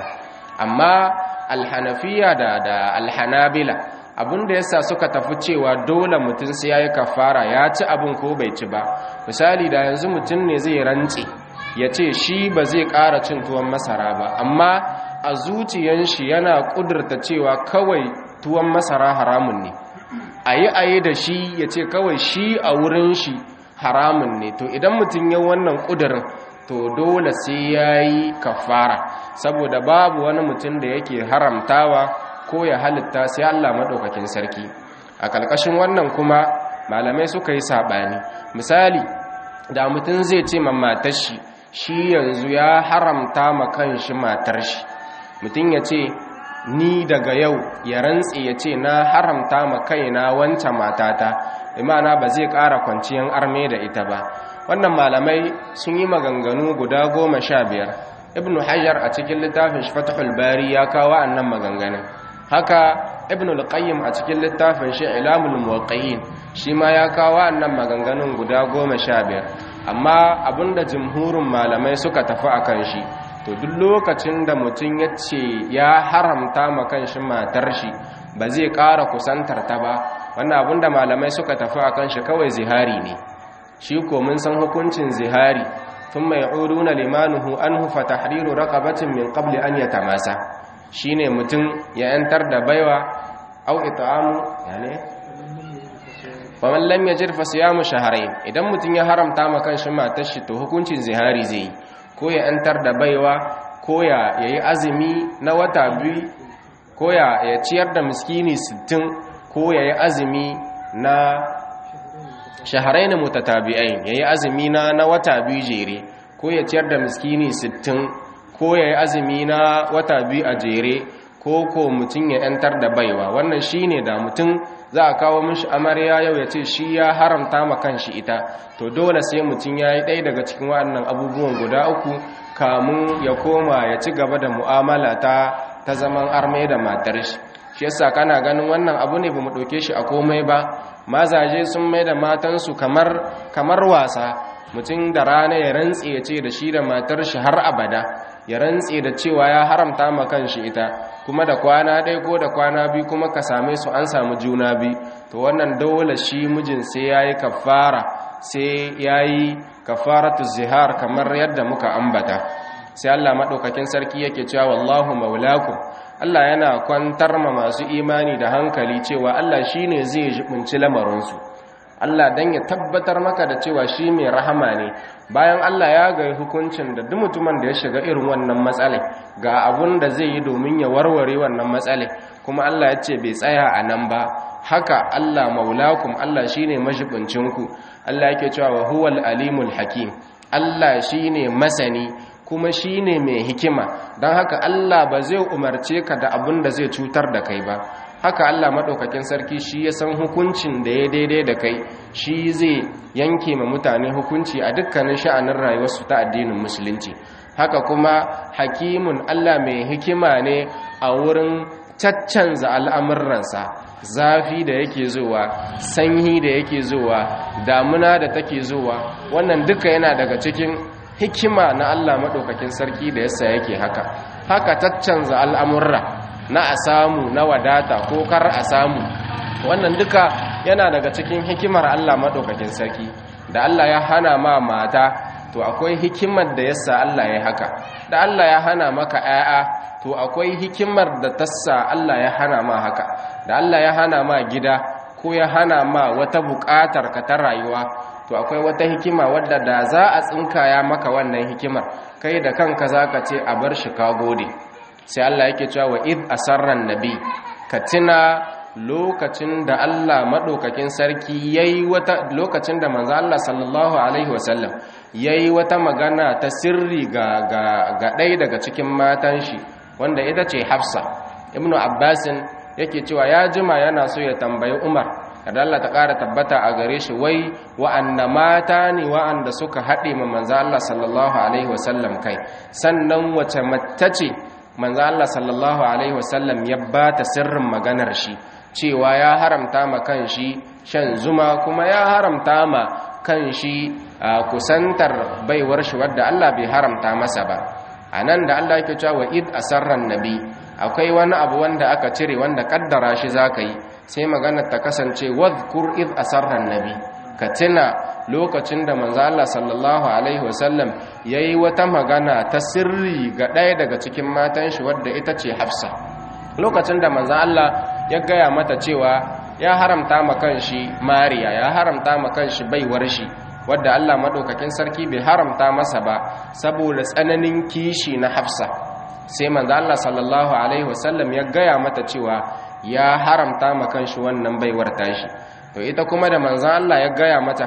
amma alhanafiya da da alhanabila abinda yasa suka tafi cewa dole mutum sai yayi kafara ya ci abin ko bai ci ba misali da yanzu mutum ne zai rantse ya ce shi ba zai ƙara cin tuwon masara ba amma a zuciyan shi yana ƙudurta cewa kawai tuwon masara haramun ne ayi ayi da shi ya ce kawai shi a wurin shi haramun ne to idan mutum ya wannan ƙudurin to dole sai ya yi kafara saboda babu wani mutum da yake haramtawa ko ya halitta sai Allah maɗaukakin sarki a ƙarƙashin wannan kuma malamai suka yi saɓani misali da mutum zai ce ma matar shi shi yanzu ya haramta ma kan shi matar shi mutum ya ce ni daga yau ya rantse ya ce na haramta ma kaina wancan matata imana ba zai ƙara kwanciyar arme da ita ba wannan malamai sun yi maganganu guda goma sha biyar ibn hajar a cikin littafin shi fatahul bari ya kawo annan maganganun haka ibn al-qayyim a cikin littafin shi ilamul muwaqqi'in shi ma ya kawo annan maganganun guda goma sha biyar amma abinda jumhurin malamai suka tafi akan shi to duk lokacin da mutum ya ce ya haramta ma kanshi matar shi ba zai ƙara kusantar ta ba wannan abinda malamai suka tafi akan shi kawai zihari ne shi ko mun san hukuncin zihari thumma ya'uduna limanuhu anhu fa tahriru raqabatin min qabli an yatamasa shine mutum ya yantar da baiwa au it'amu yani wa man lam yajid fa siyamu shahrayn idan mutum ya haramta ma kanshi matar shi to hukuncin zihari zai ko ya yantar da baiwa ko ya yayi azumi na wata biyu ko ya ya ciyar da miskini 60 ko yayi azumi na shaharain mutatabi'ain yayi azumi na na wata biyu jere ko ya ciyar da miskini 60 ko yayi azumi na wata biyu a jere ko ko mutun ya yantar da baiwa wannan shine da mutun za a kawo mishi amarya yau ya ce shi ya haramta ma kanshi ita to dole sai mutun yayi ɗaya daga cikin waɗannan abubuwan guda uku kamun ya koma ya ci gaba da mu'amala ta ta zaman arme da matar shi shi yasa kana ganin wannan abu ne bamu ɗauke shi a komai ba mazaje sun mai da matansu kamar kamar wasa mutum da rana ya rantse ya ce da shi da matar shi har abada ya rantse da cewa ya haramta ma kanshi ita kuma da kwana ɗaya ko da kwana biyu kuma ka same su an samu juna biyu to wannan dole shi mijin sai yayi kafara sai yayi kafaratu zihar kamar yadda muka ambata sai Allah madaukakin sarki yake cewa wallahu maulakum Allah yana kwantar ma masu imani da hankali cewa Allah shine zai jibinci lamarinsu Allah dan ya tabbatar maka da cewa shi mai rahama ne bayan Allah ya ga hukuncin da duk mutumin da ya shiga irin wannan matsala ga abun da zai yi domin ya warware wannan matsala kuma Allah ya ce bai tsaya a nan ba haka Allah maulakum Allah shine majibincinku Allah yake cewa wa huwal alimul hakim Allah shine masani kuma shine mai hikima don haka Allah ba zai umarce ka da abin da zai cutar da kai ba haka Allah maɗaukakin sarki shi ya san hukuncin da ya daidai da kai shi zai yanke ma mutane hukunci a dukkanin sha'anin rayuwarsu ta addinin musulunci haka kuma hakimun Allah mai hikima ne a wurin caccanza al'amuransa zafi da yake zuwa sanyi da yake zuwa damuna da take zuwa wannan duka yana daga cikin hikima na Allah maɗaukakin sarki da yasa yake haka haka caccanza al'amurra na a samu na wadata ko kar a samu wannan duka yana daga cikin hikimar Allah maɗaukakin sarki da Allah ya hana ma mata to akwai hikimar da yasa Allah ya haka da Allah ya hana maka 'ya'ya to akwai hikimar da tassa Allah ya hana ma haka da Allah ya hana ma gida ko ya hana ma wata buƙatar ka ta rayuwa to akwai wata hikima wadda da za a tsinkaya maka wannan hikimar kai da kanka za ka ce a bar shi ka gode sai Allah yake cewa wa id asarran nabi ka tuna lokacin da Allah madaukakin sarki yayi wata lokacin da manzo Allah sallallahu alaihi wasallam yayi wata magana ta sirri ga ga ga ɗaya daga cikin matan shi wanda ita ce Hafsa ibnu Abbasin yake cewa ya jima yana so ya tambayi Umar kada Allah ta ƙara tabbata a gare shi wai wa'anna mata ne wa'anda suka haɗe ma manzo Allah sallallahu alaihi wasallam kai sannan wace mace ce manzo Allah sallallahu alaihi wasallam ya ba ta sirrin maganar shi cewa ya haramta ma kanshi shan zuma kuma ya haramta ma kanshi kusantar baiwar shi wadda Allah bai haramta masa ba anan da Allah yake cewa id asarran nabi akwai wani abu wanda aka cire wanda kaddara shi zaka yi sai maganar ta kasance wadhkur id asarran nabi ka tuna lokacin da manzo Allah sallallahu alaihi wasallam yayi wata magana ta sirri ga ɗaya daga cikin matan shi wadda ita ce Hafsa lokacin da manzo Allah ya gaya mata cewa ya haramta ma kanshi Mariya ya haramta ma kanshi baiwar shi wadda Allah madaukakin sarki bai haramta masa ba saboda tsananin kishi na Hafsa sai manzo Allah sallallahu alaihi wasallam ya gaya mata cewa ya haramta ma kanshi wannan baiwar tashi to ita kuma da manzan Allah ya gaya mata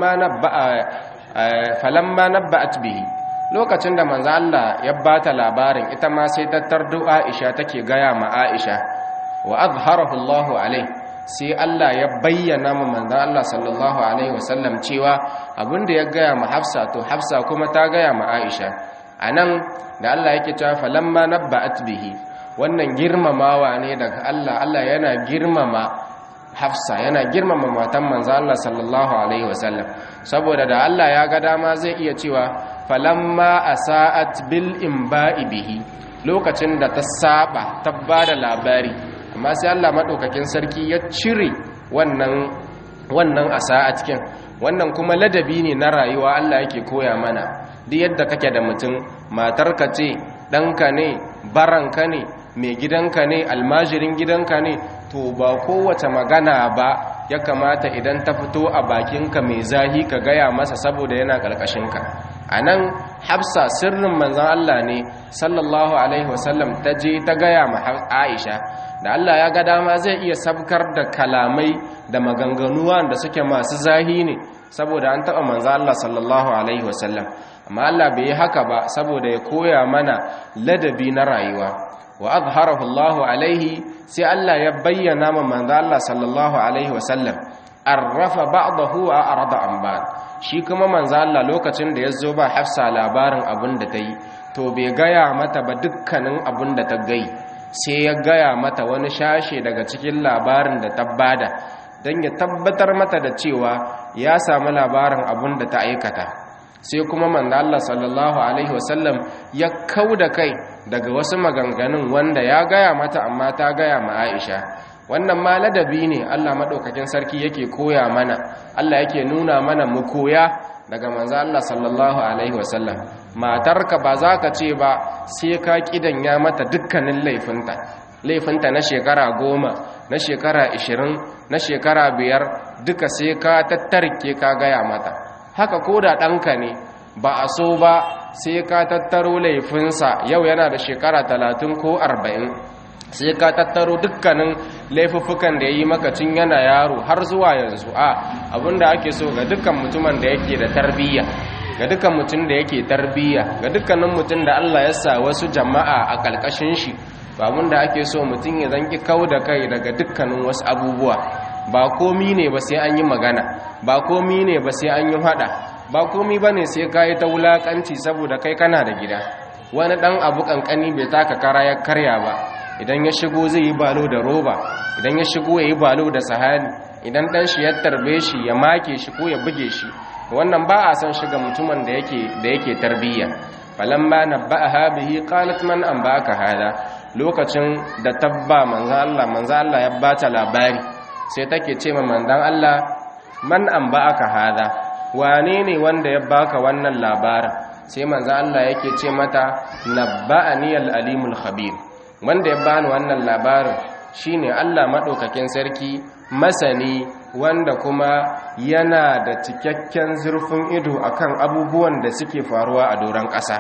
falamma nabba'at bihi lokacin da manzan Allah ya bata labarin ita ma sai tattar Aisha take gaya ma Aisha wa azharahu Allahu alai sai Allah ya bayyana ma manzan Allah sallallahu alaihi wasallam cewa abinda ya gaya ma Hafsa to Hafsa kuma ta gaya ma Aisha anan da Allah yake cewa falamma nabba'at bihi wannan girmamawa ne daga Allah Allah yana girmama Hafsa yana girmama matan manzo Allah sallallahu alaihi wasallam saboda da Allah ya ga dama zai iya cewa falamma asa'at bil imba'i bihi lokacin da ta saba ta bada labari amma sai Allah madaukakin sarki ya cire wannan wannan asa'at kin wannan kuma ladabi ne na rayuwa Allah yake koya mana duk yadda kake da mutum matarka ce ɗanka ne baranka ne mai gidanka ne almajirin gidanka ne to ba kowace magana ba ya kamata idan ta fito a bakinka mai zahi ka gaya masa saboda yana ƙarƙashinka a nan hafsa sirrin manzan Allah ne sallallahu alaihi wasallam ta je ta gaya ma aisha da Allah ya ga dama zai iya sabkar da kalamai da maganganuwa da suke masu zahi ne saboda an taɓa manzan Allah sallallahu alaihi wasallam amma Allah bai yi haka ba saboda ya koya mana ladabi na rayuwa wa azharahu Allahu alaihi sai Allah ya bayyana ma manzo Allah sallallahu alaihi wasallam arrafa ba'dahu wa arada an ba'd shi kuma manzo Allah lokacin da yazo ba Hafsa labarin abin da tayi to bai gaya mata ba dukkanin abin da ta gai sai ya gaya mata wani shashe daga cikin labarin da ta bada dan ya tabbatar mata da cewa ya samu labarin abin da ta aikata sai kuma manzo Allah sallallahu alaihi wasallam ya kauda kai daga wasu maganganun wanda ya gaya mata amma ta gaya ma Aisha wannan ma ladabi ne Allah madaukakin sarki yake koya mana Allah yake nuna mana mu koya daga manzo Allah sallallahu alaihi wasallam matarka ba za ka ce ba sai ka kidanya mata dukkanin laifinta laifinta na shekara goma na shekara ishirin na shekara biyar duka sai ka tattarke ka gaya mata haka ko da ɗanka ne ba a so ba sai ka tattaro laifinsa yau yana da shekara talatin ko arba'in sai ka tattaro dukkanin laifuffukan da ya yi makacin yana yaro har zuwa yanzu a abinda ake so ga dukkan mutumin da yake da tarbiyya ga dukkan mutum da yake tarbiyya ga dukkanin mutum da Allah ya sa wasu jama'a a ƙalƙashin shi babun da ake so mutum ya zanki kau da kai daga dukkanin wasu abubuwa ba komi ne ba sai an yi magana ba komi ne ba sai an yi hada ba komi ba ne sai ka yi ta wulaƙanci saboda kai kana da gida wani ɗan abu ƙanƙani bai taka kara ya karya ba idan ya shigo zai yi balo da roba idan ya shigo ya yi balo da sahani idan ɗan shi ya tarbe shi ya make shi ko ya buge shi wannan ba a san shiga mutumin da yake da yake tarbiyya falamma nabba'aha bihi qalat man anba'aka hada lokacin da tabba manzo Allah manzo Allah ya bata labari sai take ce ma manzon Allah man anba'aka hada wane ne wanda ya baka wannan labarin sai manzo Allah yake ce mata nabba'ani al-alimul khabir wanda ya bani wannan labarin shine Allah madaukakin sarki masani wanda kuma yana da cikakken zurfin ido akan abubuwan da suke faruwa a doron ƙasa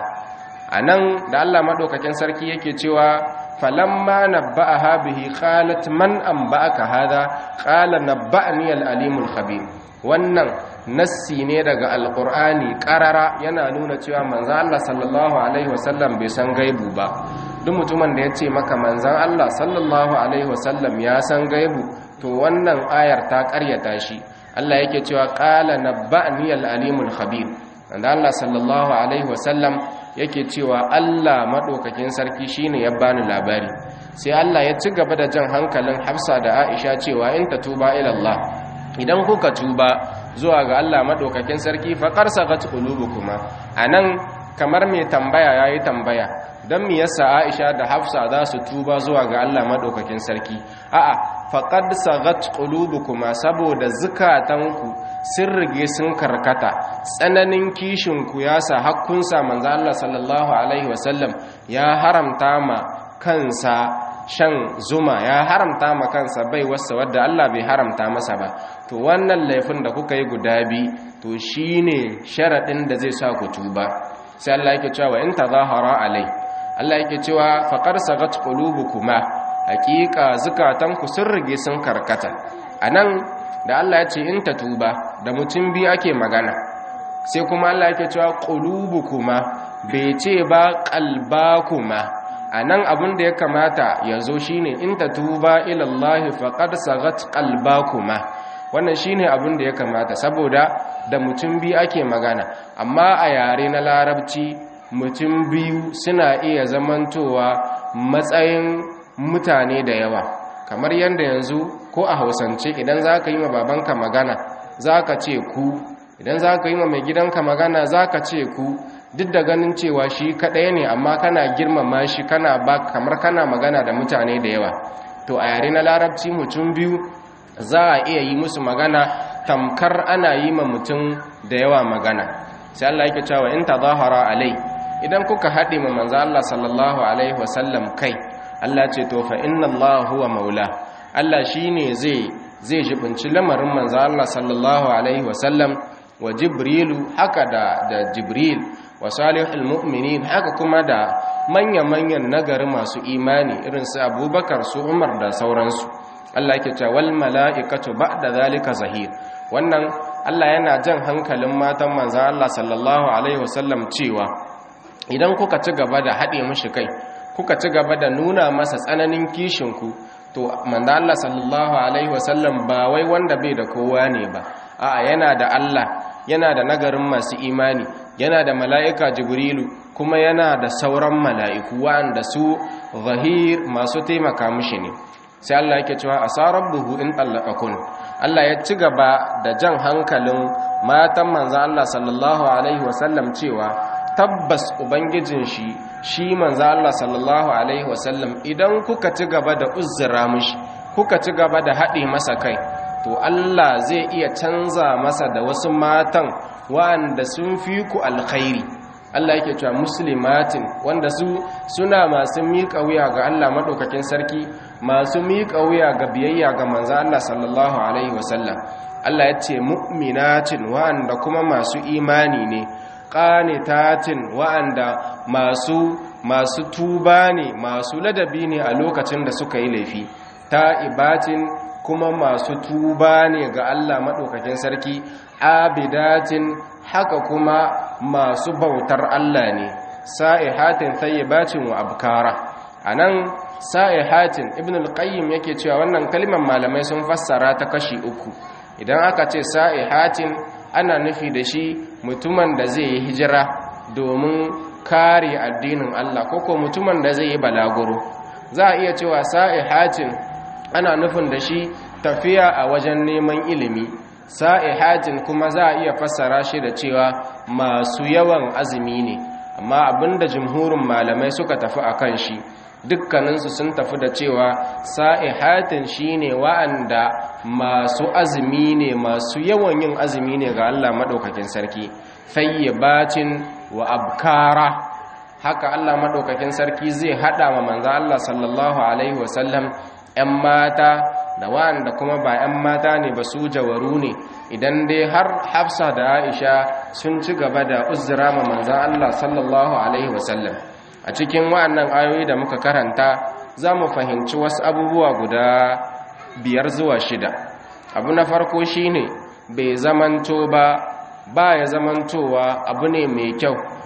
anan da Allah madaukakin sarki yake cewa falamma nabba'aha bihi qalat man anba'aka hadha qala nabba'ani al-alimul khabir wannan nassi ne daga alqur'ani qarara yana nuna cewa manzo Allah sallallahu alaihi wasallam bai san gaibu ba duk mutumin da ya ce maka manzan Allah sallallahu alaihi wasallam ya san gaibu to wannan ayar ta karyata shi Allah yake cewa qala nabba'ni al-alimul khabir wanda Allah sallallahu alaihi wasallam yake cewa Allah madaukakin sarki shine ya bani labari sai Allah ya ci gaba da jan hankalin Hafsa da Aisha cewa in tatuba ila Allah idan kuka tuba zuwa ga Allah madaukakin sarki faqar sagat qulubukuma anan kamar mai tambaya yayi tambaya dan me yasa Aisha da Hafsa za su tuba zuwa ga Allah madaukakin sarki a'a faqad sagat qulubukuma saboda zukatanku sun rige sun karkata tsananin kishinku ya sa hakkunsa manzo Allah sallallahu alaihi wasallam ya haramta ma kansa shan zuma ya haramta ma kansa bai wasa wadda Allah bai haramta masa ba to wannan laifin da kuka yi guda bi to shine sharadin da zai sa ku tuba sai Allah yake cewa in tazahara alai Allah yake cewa faqad sagat qulubukuma hakika zukatanku sun rige sun karkata anan da Allah ya ce in ta tuba da mutum biyu ake magana sai kuma Allah yake cewa qulubukuma bai ce ba qalbakuma anan abin da ya kamata ya zo shine in ta tuba ila Allah faqad sagat qalbakuma wannan shine abin da ya kamata saboda da mutum biyu ake magana amma a yare na larabci mutum biyu suna iya zamantowa matsayin mutane da yawa kamar yadda yanzu ko a hausance idan za ka yi ma babanka magana za ka ce ku idan za ka yi ma mai gidanka magana za ka ce ku duk da ganin cewa shi kaɗaya ne amma kana girmama shi kana ba kamar kana magana da mutane da yawa to a yare na larabci mutum biyu za a iya yi musu magana tamkar ana yi ma mutum da yawa magana sai Allah yake cewa in tazahara alai idan kuka haɗe ma manzo Allah sallallahu alaihi wasallam kai Allah ce to fa inna Allah huwa maula Allah shine zai zai jibinci lamarin manzo Allah sallallahu alaihi wasallam wa jibrilu haka da da jibril wa salihul mu'minin haka kuma da manya-manyan nagari masu imani irin su abubakar su umar da sauransu Allah yake cewa wal mala'ikatu ba'da zalika zahir wannan Allah yana jan hankalin matan manzo Allah sallallahu alaihi wasallam cewa idan kuka ci gaba da haɗe mishi kai kuka ci gaba da nuna masa tsananin kishinku to manzo Allah sallallahu alaihi wasallam ba wai wanda bai da kowa ne ba a'a yana da Allah yana da nagarin masu imani yana da mala'ika jibrilu kuma yana da sauran mala'iku wanda su zahir masu taimaka mishi ne sai Allah yake cewa asarabbuhu in tallaqakun Allah ya ci gaba da jan hankalin matan manzo Allah sallallahu alaihi wasallam cewa tabbas ubangijin shi shi manzo Allah sallallahu alaihi wasallam idan kuka ci gaba da uzzura mishi kuka ci gaba da haɗe masa kai to Allah zai iya canza masa da wasu matan wanda sun fi ku alkhairi Allah yake cewa muslimatin wanda su suna masu miƙa wuya ga Allah madaukakin sarki masu miƙa wuya ga biyayya ga manzo Allah sallallahu alaihi wasallam Allah ya ce mu'minatin wanda kuma masu imani ne qanitatin wa'anda masu masu tuba ne masu ladabi ne a lokacin da suka yi laifi ta'ibatin kuma masu tuba ne ga Allah maɗaukakin sarki abidatin haka kuma masu bautar Allah ne sa'ihatin thayyibacin wa abkara anan sa'ihatin ibn al-qayyim yake cewa wannan kalmar malamai sun fassara ta kashi uku idan aka ce sa'ihatin ana nufi da shi mutumin da zai yi hijira domin kare addinin Allah koko mutumin da zai yi balaguro za a iya cewa sa'ihatin ana nufin da shi tafiya a wajen neman ilimi sa'ihatin kuma za a iya fassara shi da cewa masu yawan azumi ne amma abinda jumhurin malamai suka tafi a kan shi dukkaninsu sun tafi da cewa sa'ihatin shine wa'anda masu azumi ne masu yawan yin azumi ne ga Allah maɗaukakin sarki fayyabatin wa abkara haka Allah maɗaukakin sarki zai haɗa wa manzo Allah sallallahu alaihi wasallam 'yan mata da wa'anda kuma ba 'yan mata ne ba su jawaru ne idan dai har hafsa da aisha sun ci gaba da uzura ma manzan Allah sallallahu alaihi wasallam a cikin wa'annan ayoyi da muka karanta za mu fahimci wasu abubuwa guda biyar zuwa shida abu na farko shine bai zamanto ba ba ya zamantowa abu ne mai kyau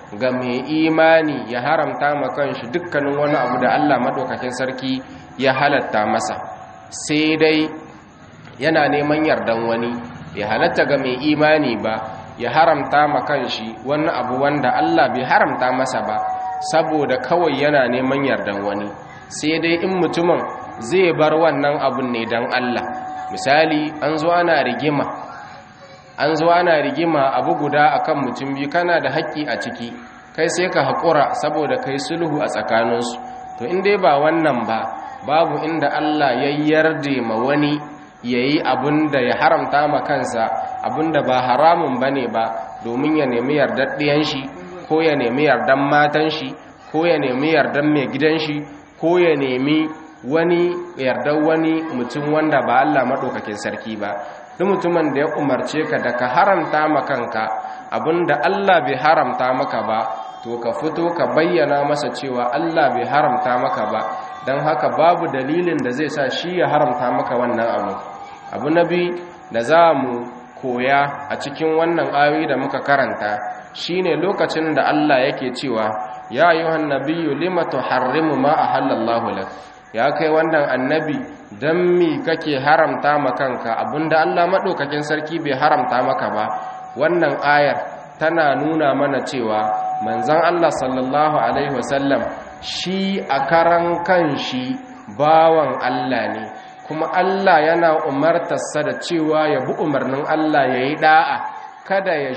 ga mai imani ya haramta ma kanshi dukkanin wani abu da Allah madaukakin sarki ya halatta masa sai dai yana neman yardan wani bai halatta ga mai imani ba ya haramta ma kanshi wani abu wanda Allah bai haramta masa ba saboda kawai yana neman yardan wani sai dai in mutumin zai bar wannan abun ne don Allah misali an zo ana rigima an zo ana rigima abu guda akan mutum biyu kana da haƙƙi a ciki kai sai ka haƙura saboda kai sulhu a tsakaninsu to in dai ba wannan ba babu inda Allah ya yarda ma wani yayi abin da ya haramta ma kansa abin da ba haramun bane ba domin ya nemi yardar ɗiyan shi ko ya nemi yardan matan shi ko ya nemi yardan mai gidan shi ko ya nemi wani yardar wani mutum wanda ba Allah maɗaukakin sarki ba duk mutumin da ya umarce ka da ka haramta ma kanka abinda Allah bai haramta maka ba to ka fito ka bayyana masa cewa Allah bai haramta maka ba don haka babu dalilin da zai sa shi ya haramta maka wannan abu abu na biyu da za mu koya a cikin wannan ayoyi da muka karanta shine lokacin da Allah yake cewa ya ayyuhan nabiyyu lima tuharrimu ma ahallallahu lak ya kai wannan annabi dan mi kake haramta ma kanka abinda Allah madaukakin sarki bai haramta maka ba wannan ayar tana nuna mana cewa manzon Allah sallallahu alaihi wasallam shi a karan kanshi bawan Allah ne kuma Allah yana umartarsa da cewa ya bi umarnin Allah ya yi da'a kada ya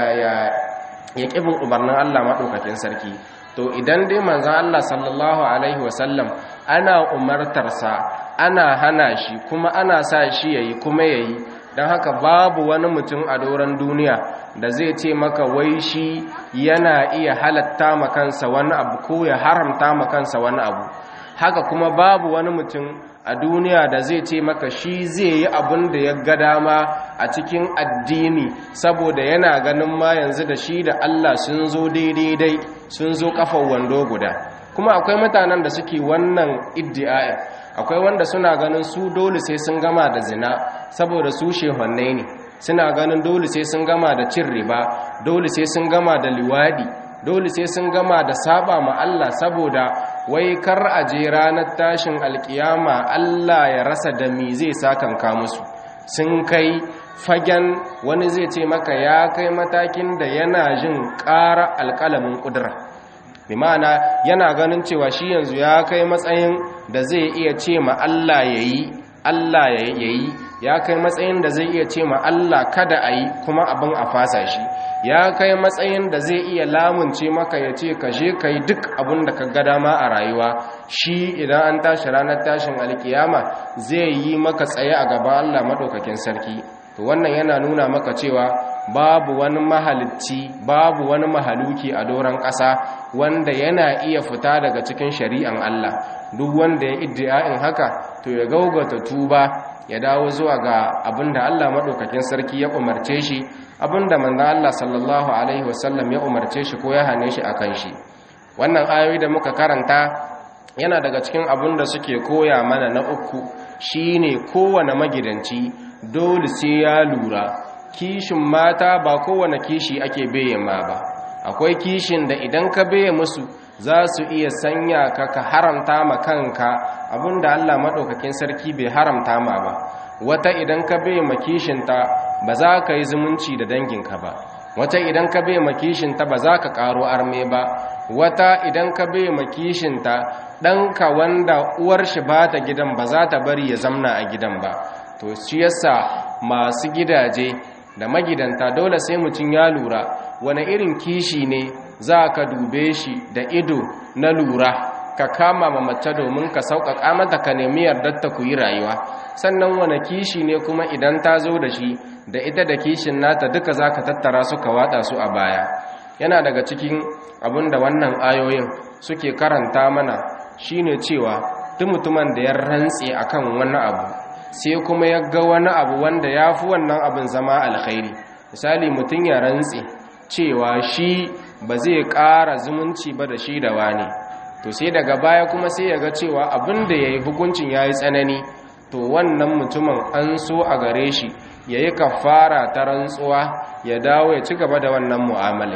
ya ƙibin umarnin Allah maɗaukakin sarki to idan dai manzan Allah sallallahu Alaihi wasallam ana umartarsa ana hana shi kuma ana sa shi ya yi kuma ya yi don haka babu wani mutum a doron duniya da zai ce maka wai shi yana iya halatta makansa wani abu ko ya haramta makansa wani abu haka kuma babu wani mutum a duniya da zai ce maka shi zai yi abin da ya ga dama a cikin addini saboda yana ganin ma yanzu da shi da Allah sun zo daidai sun zo kafar wando guda kuma akwai mutanen da suke wannan iddi'a'in akwai wanda suna ganin su dole sai sun gama da zina saboda su shehannai ne suna ganin dole sai sun gama da cin riba dole sai sun gama da liwadi dole sai sun gama da saba ma Allah saboda wai kar a je ranar tashin alkiyama Allah ya rasa da mi zai sakanka musu sun kai fagen wani zai ce maka ya kai matakin da yana jin ƙara alƙalamin ƙudura bi ma'ana yana ganin cewa shi yanzu ya kai matsayin da zai iya ce ma Allah ya yi Allah ya yi ya kai matsayin da zai iya ce ma Allah kada a yi kuma abin a fasa shi ya kai matsayin da zai iya lamunce maka ya ce ka je ka yi duk abin da ka ga dama a rayuwa shi idan an tashi ranar tashin alkiyama zai yi maka tsaye a gaban Allah maɗaukakin sarki to wannan yana nuna maka cewa babu wani mahalicci babu wani mahaluki a doron ƙasa wanda yana iya fita daga cikin shari'an Allah duk wanda ya iddia'in haka to ya gaugata tuba ya dawo zuwa ga abinda Allah maɗaukakin sarki ya umarce shi abinda manzon Allah sallallahu alaihi wasallam ya umarce shi ko ya hane shi akan shi wannan ayoyi da muka karanta yana daga cikin abin da suke koya mana na uku shine kowane magidanci dole sai ya lura kishin mata ba kowane kishi ake beye ma ba akwai kishin da idan ka beye musu za su iya sanya ka ka haramta ma kanka abinda Allah maɗaukakin sarki bai haramta ma ba wata idan ka beye ma kishinta ba za ka yi zumunci da danginka ba wata idan ka beye ma kishinta ba za ka ƙaro arme ba wata idan ka beye ma kishinta ɗanka wanda uwar shi ba ta gidan ba za ta bari ya zamna a gidan ba to shi yasa masu gidaje da magidanta dole sai mutum ya lura wani irin kishi ne za ka dube shi da ido na lura ka kama ma mace domin ka sauƙaƙa mata ka nemi yardar ta ku yi rayuwa sannan wani kishi ne kuma idan ta zo da shi da ita da kishin nata duka za ka tattara su ka watsa su a baya yana daga cikin abin da wannan ayoyin suke karanta mana shine cewa duk mutumin da ya rantse akan wani abu sai kuma ya ga wani abu wanda ya fi wannan abin zama alkhairi misali mutum ya rantse cewa shi ba zai ƙara zumunci ba da shi da wani to sai daga baya kuma sai ya ga cewa abin da ya yi hukuncin ya yi tsanani to wannan mutumin an so a gare shi ya yi kafara ta rantsuwa ya dawo ya ci gaba da wannan mu'amalai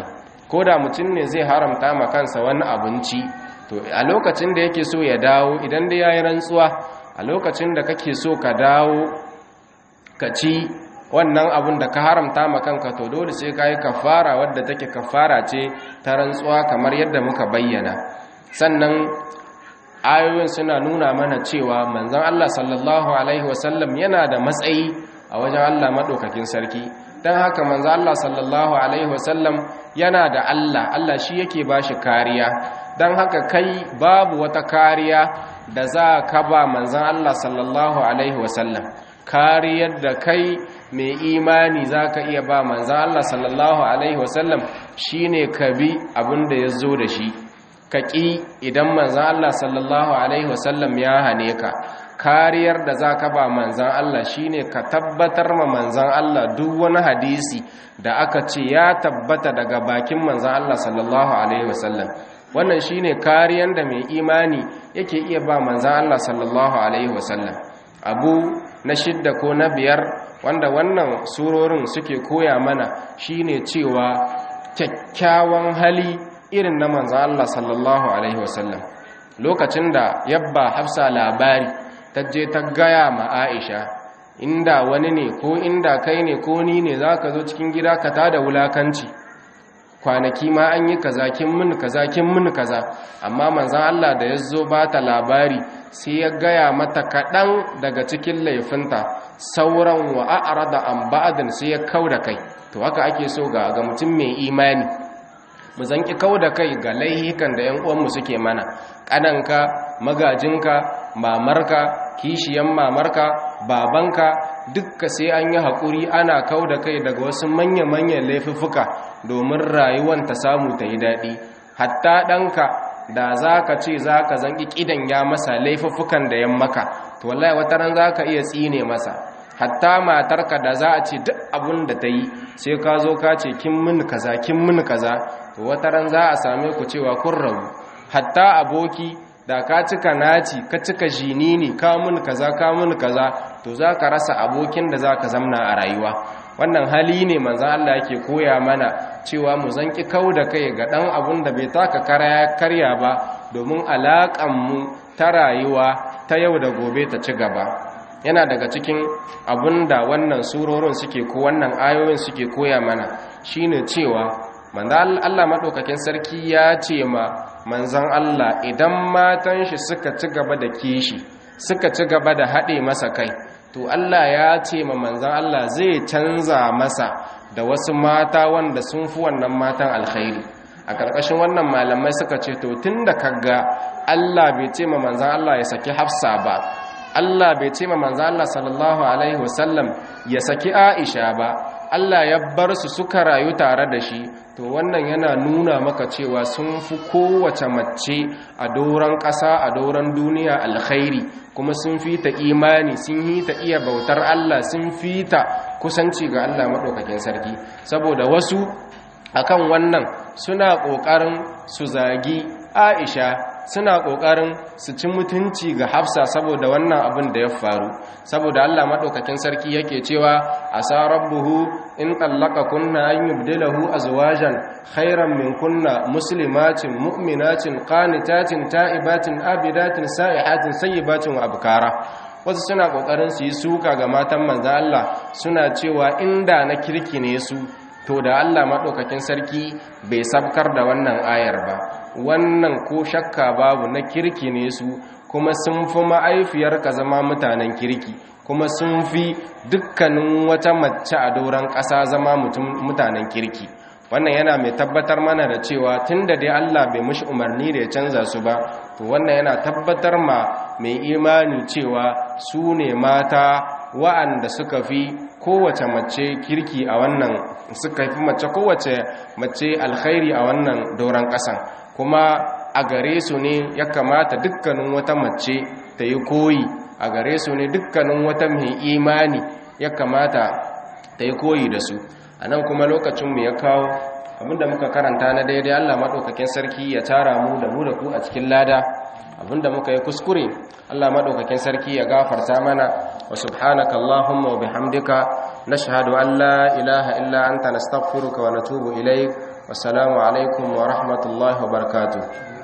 ko da mutum ne zai haramta ma kansa wani abinci to a lokacin da yake so ya dawo idan da yayi rantsuwa a lokacin da kake so ka dawo ka ci wannan abun da ka haramta ma kanka to dole sai ka yi kafara wadda take kafara ce ta rantsuwa kamar yadda muka bayyana sannan ayoyin suna nuna mana cewa manzon Allah sallallahu alaihi wasallam yana da matsayi a wajen Allah madaukakin sarki dan haka manzon Allah sallallahu alaihi wasallam yana da Allah Allah shi yake bashi kariya dan haka kai babu wata kariya da za ka ba manzon Allah sallallahu alaihi wasallam kariyar da kai mai imani za ka iya ba manzan Allah sallallahu Alaihi wasallam shi ne ka bi abin da ya zo da shi ka ƙi idan manzan Allah sallallahu Alaihi wasallam ya hane ka kariyar da za ka ba manzan Allah shi ne ka tabbatar ma manzan Allah duk wani hadisi da aka ce ya tabbata daga bakin manzan Allah sallallahu Alaihi wasallam wannan shi ne kariyar da mai imani yake iya ba manzan Allah sallallahu Alaihi wasallam abu na shidda ko na biyar wanda wannan surorin suke koya mana shine cewa kyakkyawan hali irin na manzan Allah sallallahu alaihi wasallam lokacin da yabba hafsa labari ta je ta gaya ma Aisha inda wani ne ko inda kai ne ko ni ne zaka zo cikin gida ka tada wulakanci kwanaki ma an yi kaza kin mun kaza kin mun kaza amma manzan Allah da ya zo ba ta labari sai ya gaya mata kaɗan daga cikin laifinta sauran wa a'rada an ba'din sai ya kauda kai to haka ake so ga ga mutum mai imani mu zanki kauda kai ga laihikan da ƴan uwanmu suke mana ƙananka magajinka mamarka kishiyan mamarka babanka dukka sai an yi haƙuri ana kauda kai daga wasu manya-manyan laifuffuka domin rayuwan ta samu ta yi daɗi hatta ɗanka da za ka ce za ka zanki ƙidan ya masa laifuffukan da yan maka to wallahi wata ran za ka iya tsine masa hatta matarka da za a ce duk abin da ta yi sai ka zo ka ce kin min kaza kin min kaza to wata ran za a same ku cewa kun rabu hatta aboki da ka cika naci ka cika jinini ka mun kaza ka mun kaza to za ka rasa abokin da za ka zamna a rayuwa wannan hali ne manzan Allah yake koya mana cewa mu zanki kau da kai ga ɗan abun da bai taka karya ba domin alaƙanmu ta rayuwa ta yau da gobe ta ci gaba yana daga cikin abun da wannan surorin suke ko wannan ayoyin suke koya mana shine cewa manzan Allah maɗaukakin sarki ya ce ma manzan Allah idan matan shi suka ci gaba da kishi suka ci gaba da haɗe masa kai to Allah ya ce ma manzan Allah zai canza masa da wasu mata wanda sun fi wannan matan alkhairi a ƙarƙashin wannan malamai suka ce to tun da kaga Allah bai ce ma manzan Allah ya saki hafsa ba Allah bai ce ma manzan Allah sallallahu alaihi wasallam ya saki Aisha ba Allah ya bar su suka rayu tare da shi to wannan yana nuna maka cewa sun fi kowace mace a doron ƙasa a doron duniya alkhairi kuma sun fi ta imani sun yi ta iya bautar Allah sun fi ta kusanci ga Allah maɗaukakin sarki saboda wasu akan wannan suna ƙoƙarin su zagi Aisha suna ƙoƙarin su ci mutunci ga Hafsa saboda wannan abin da ya faru saboda Allah maɗaukakin sarki yake cewa asa rabbuhu in tallaka kunna an yubdilahu azwajan khairan min kunna muslimatin mu'minatin qanitatin ta'ibatin abidatin sa'ihatin sayyibatin wa abkara wasu suna kokarin su yi suka ga matan manzo Allah suna cewa inda na kirki ne su to da Allah madaukakin sarki bai sabkar da wannan ayar ba wannan ko shakka babu na kirki ne su kuma sun fi ma'aifiyarka zama mutanen kirki kuma sun fi dukkanin wata mace a doron ƙasa zama mutanen kirki wannan yana mai tabbatar mana da cewa tun da dai Allah bai mushi umarni da ya canza su ba to wannan yana tabbatar ma mai imani cewa su ne mata wa'anda suka fi kowace mace kirki a wannan suka fi mace kowace mace alkhairi a wannan doron ƙasan kuma a gare su ne ya kamata dukkanin wata mace ta yi koyi a gare su ne dukkanin wata mai imani ya kamata ta yi koyi da su a nan kuma lokacinmu ya kawo abinda muka karanta na daidai allah maɗaukakin sarki ya tara mu da mu da ku a cikin lada abinda muka yi kuskure allah maɗaukakin sarki ya gafarta mana wa subhanaka allahumma wa bihamdika nashhadu an la ilaha illa anta nastaghfiruka wa natubu ilaik wassalamu alaikum wa rahmatullahi wa barakatuh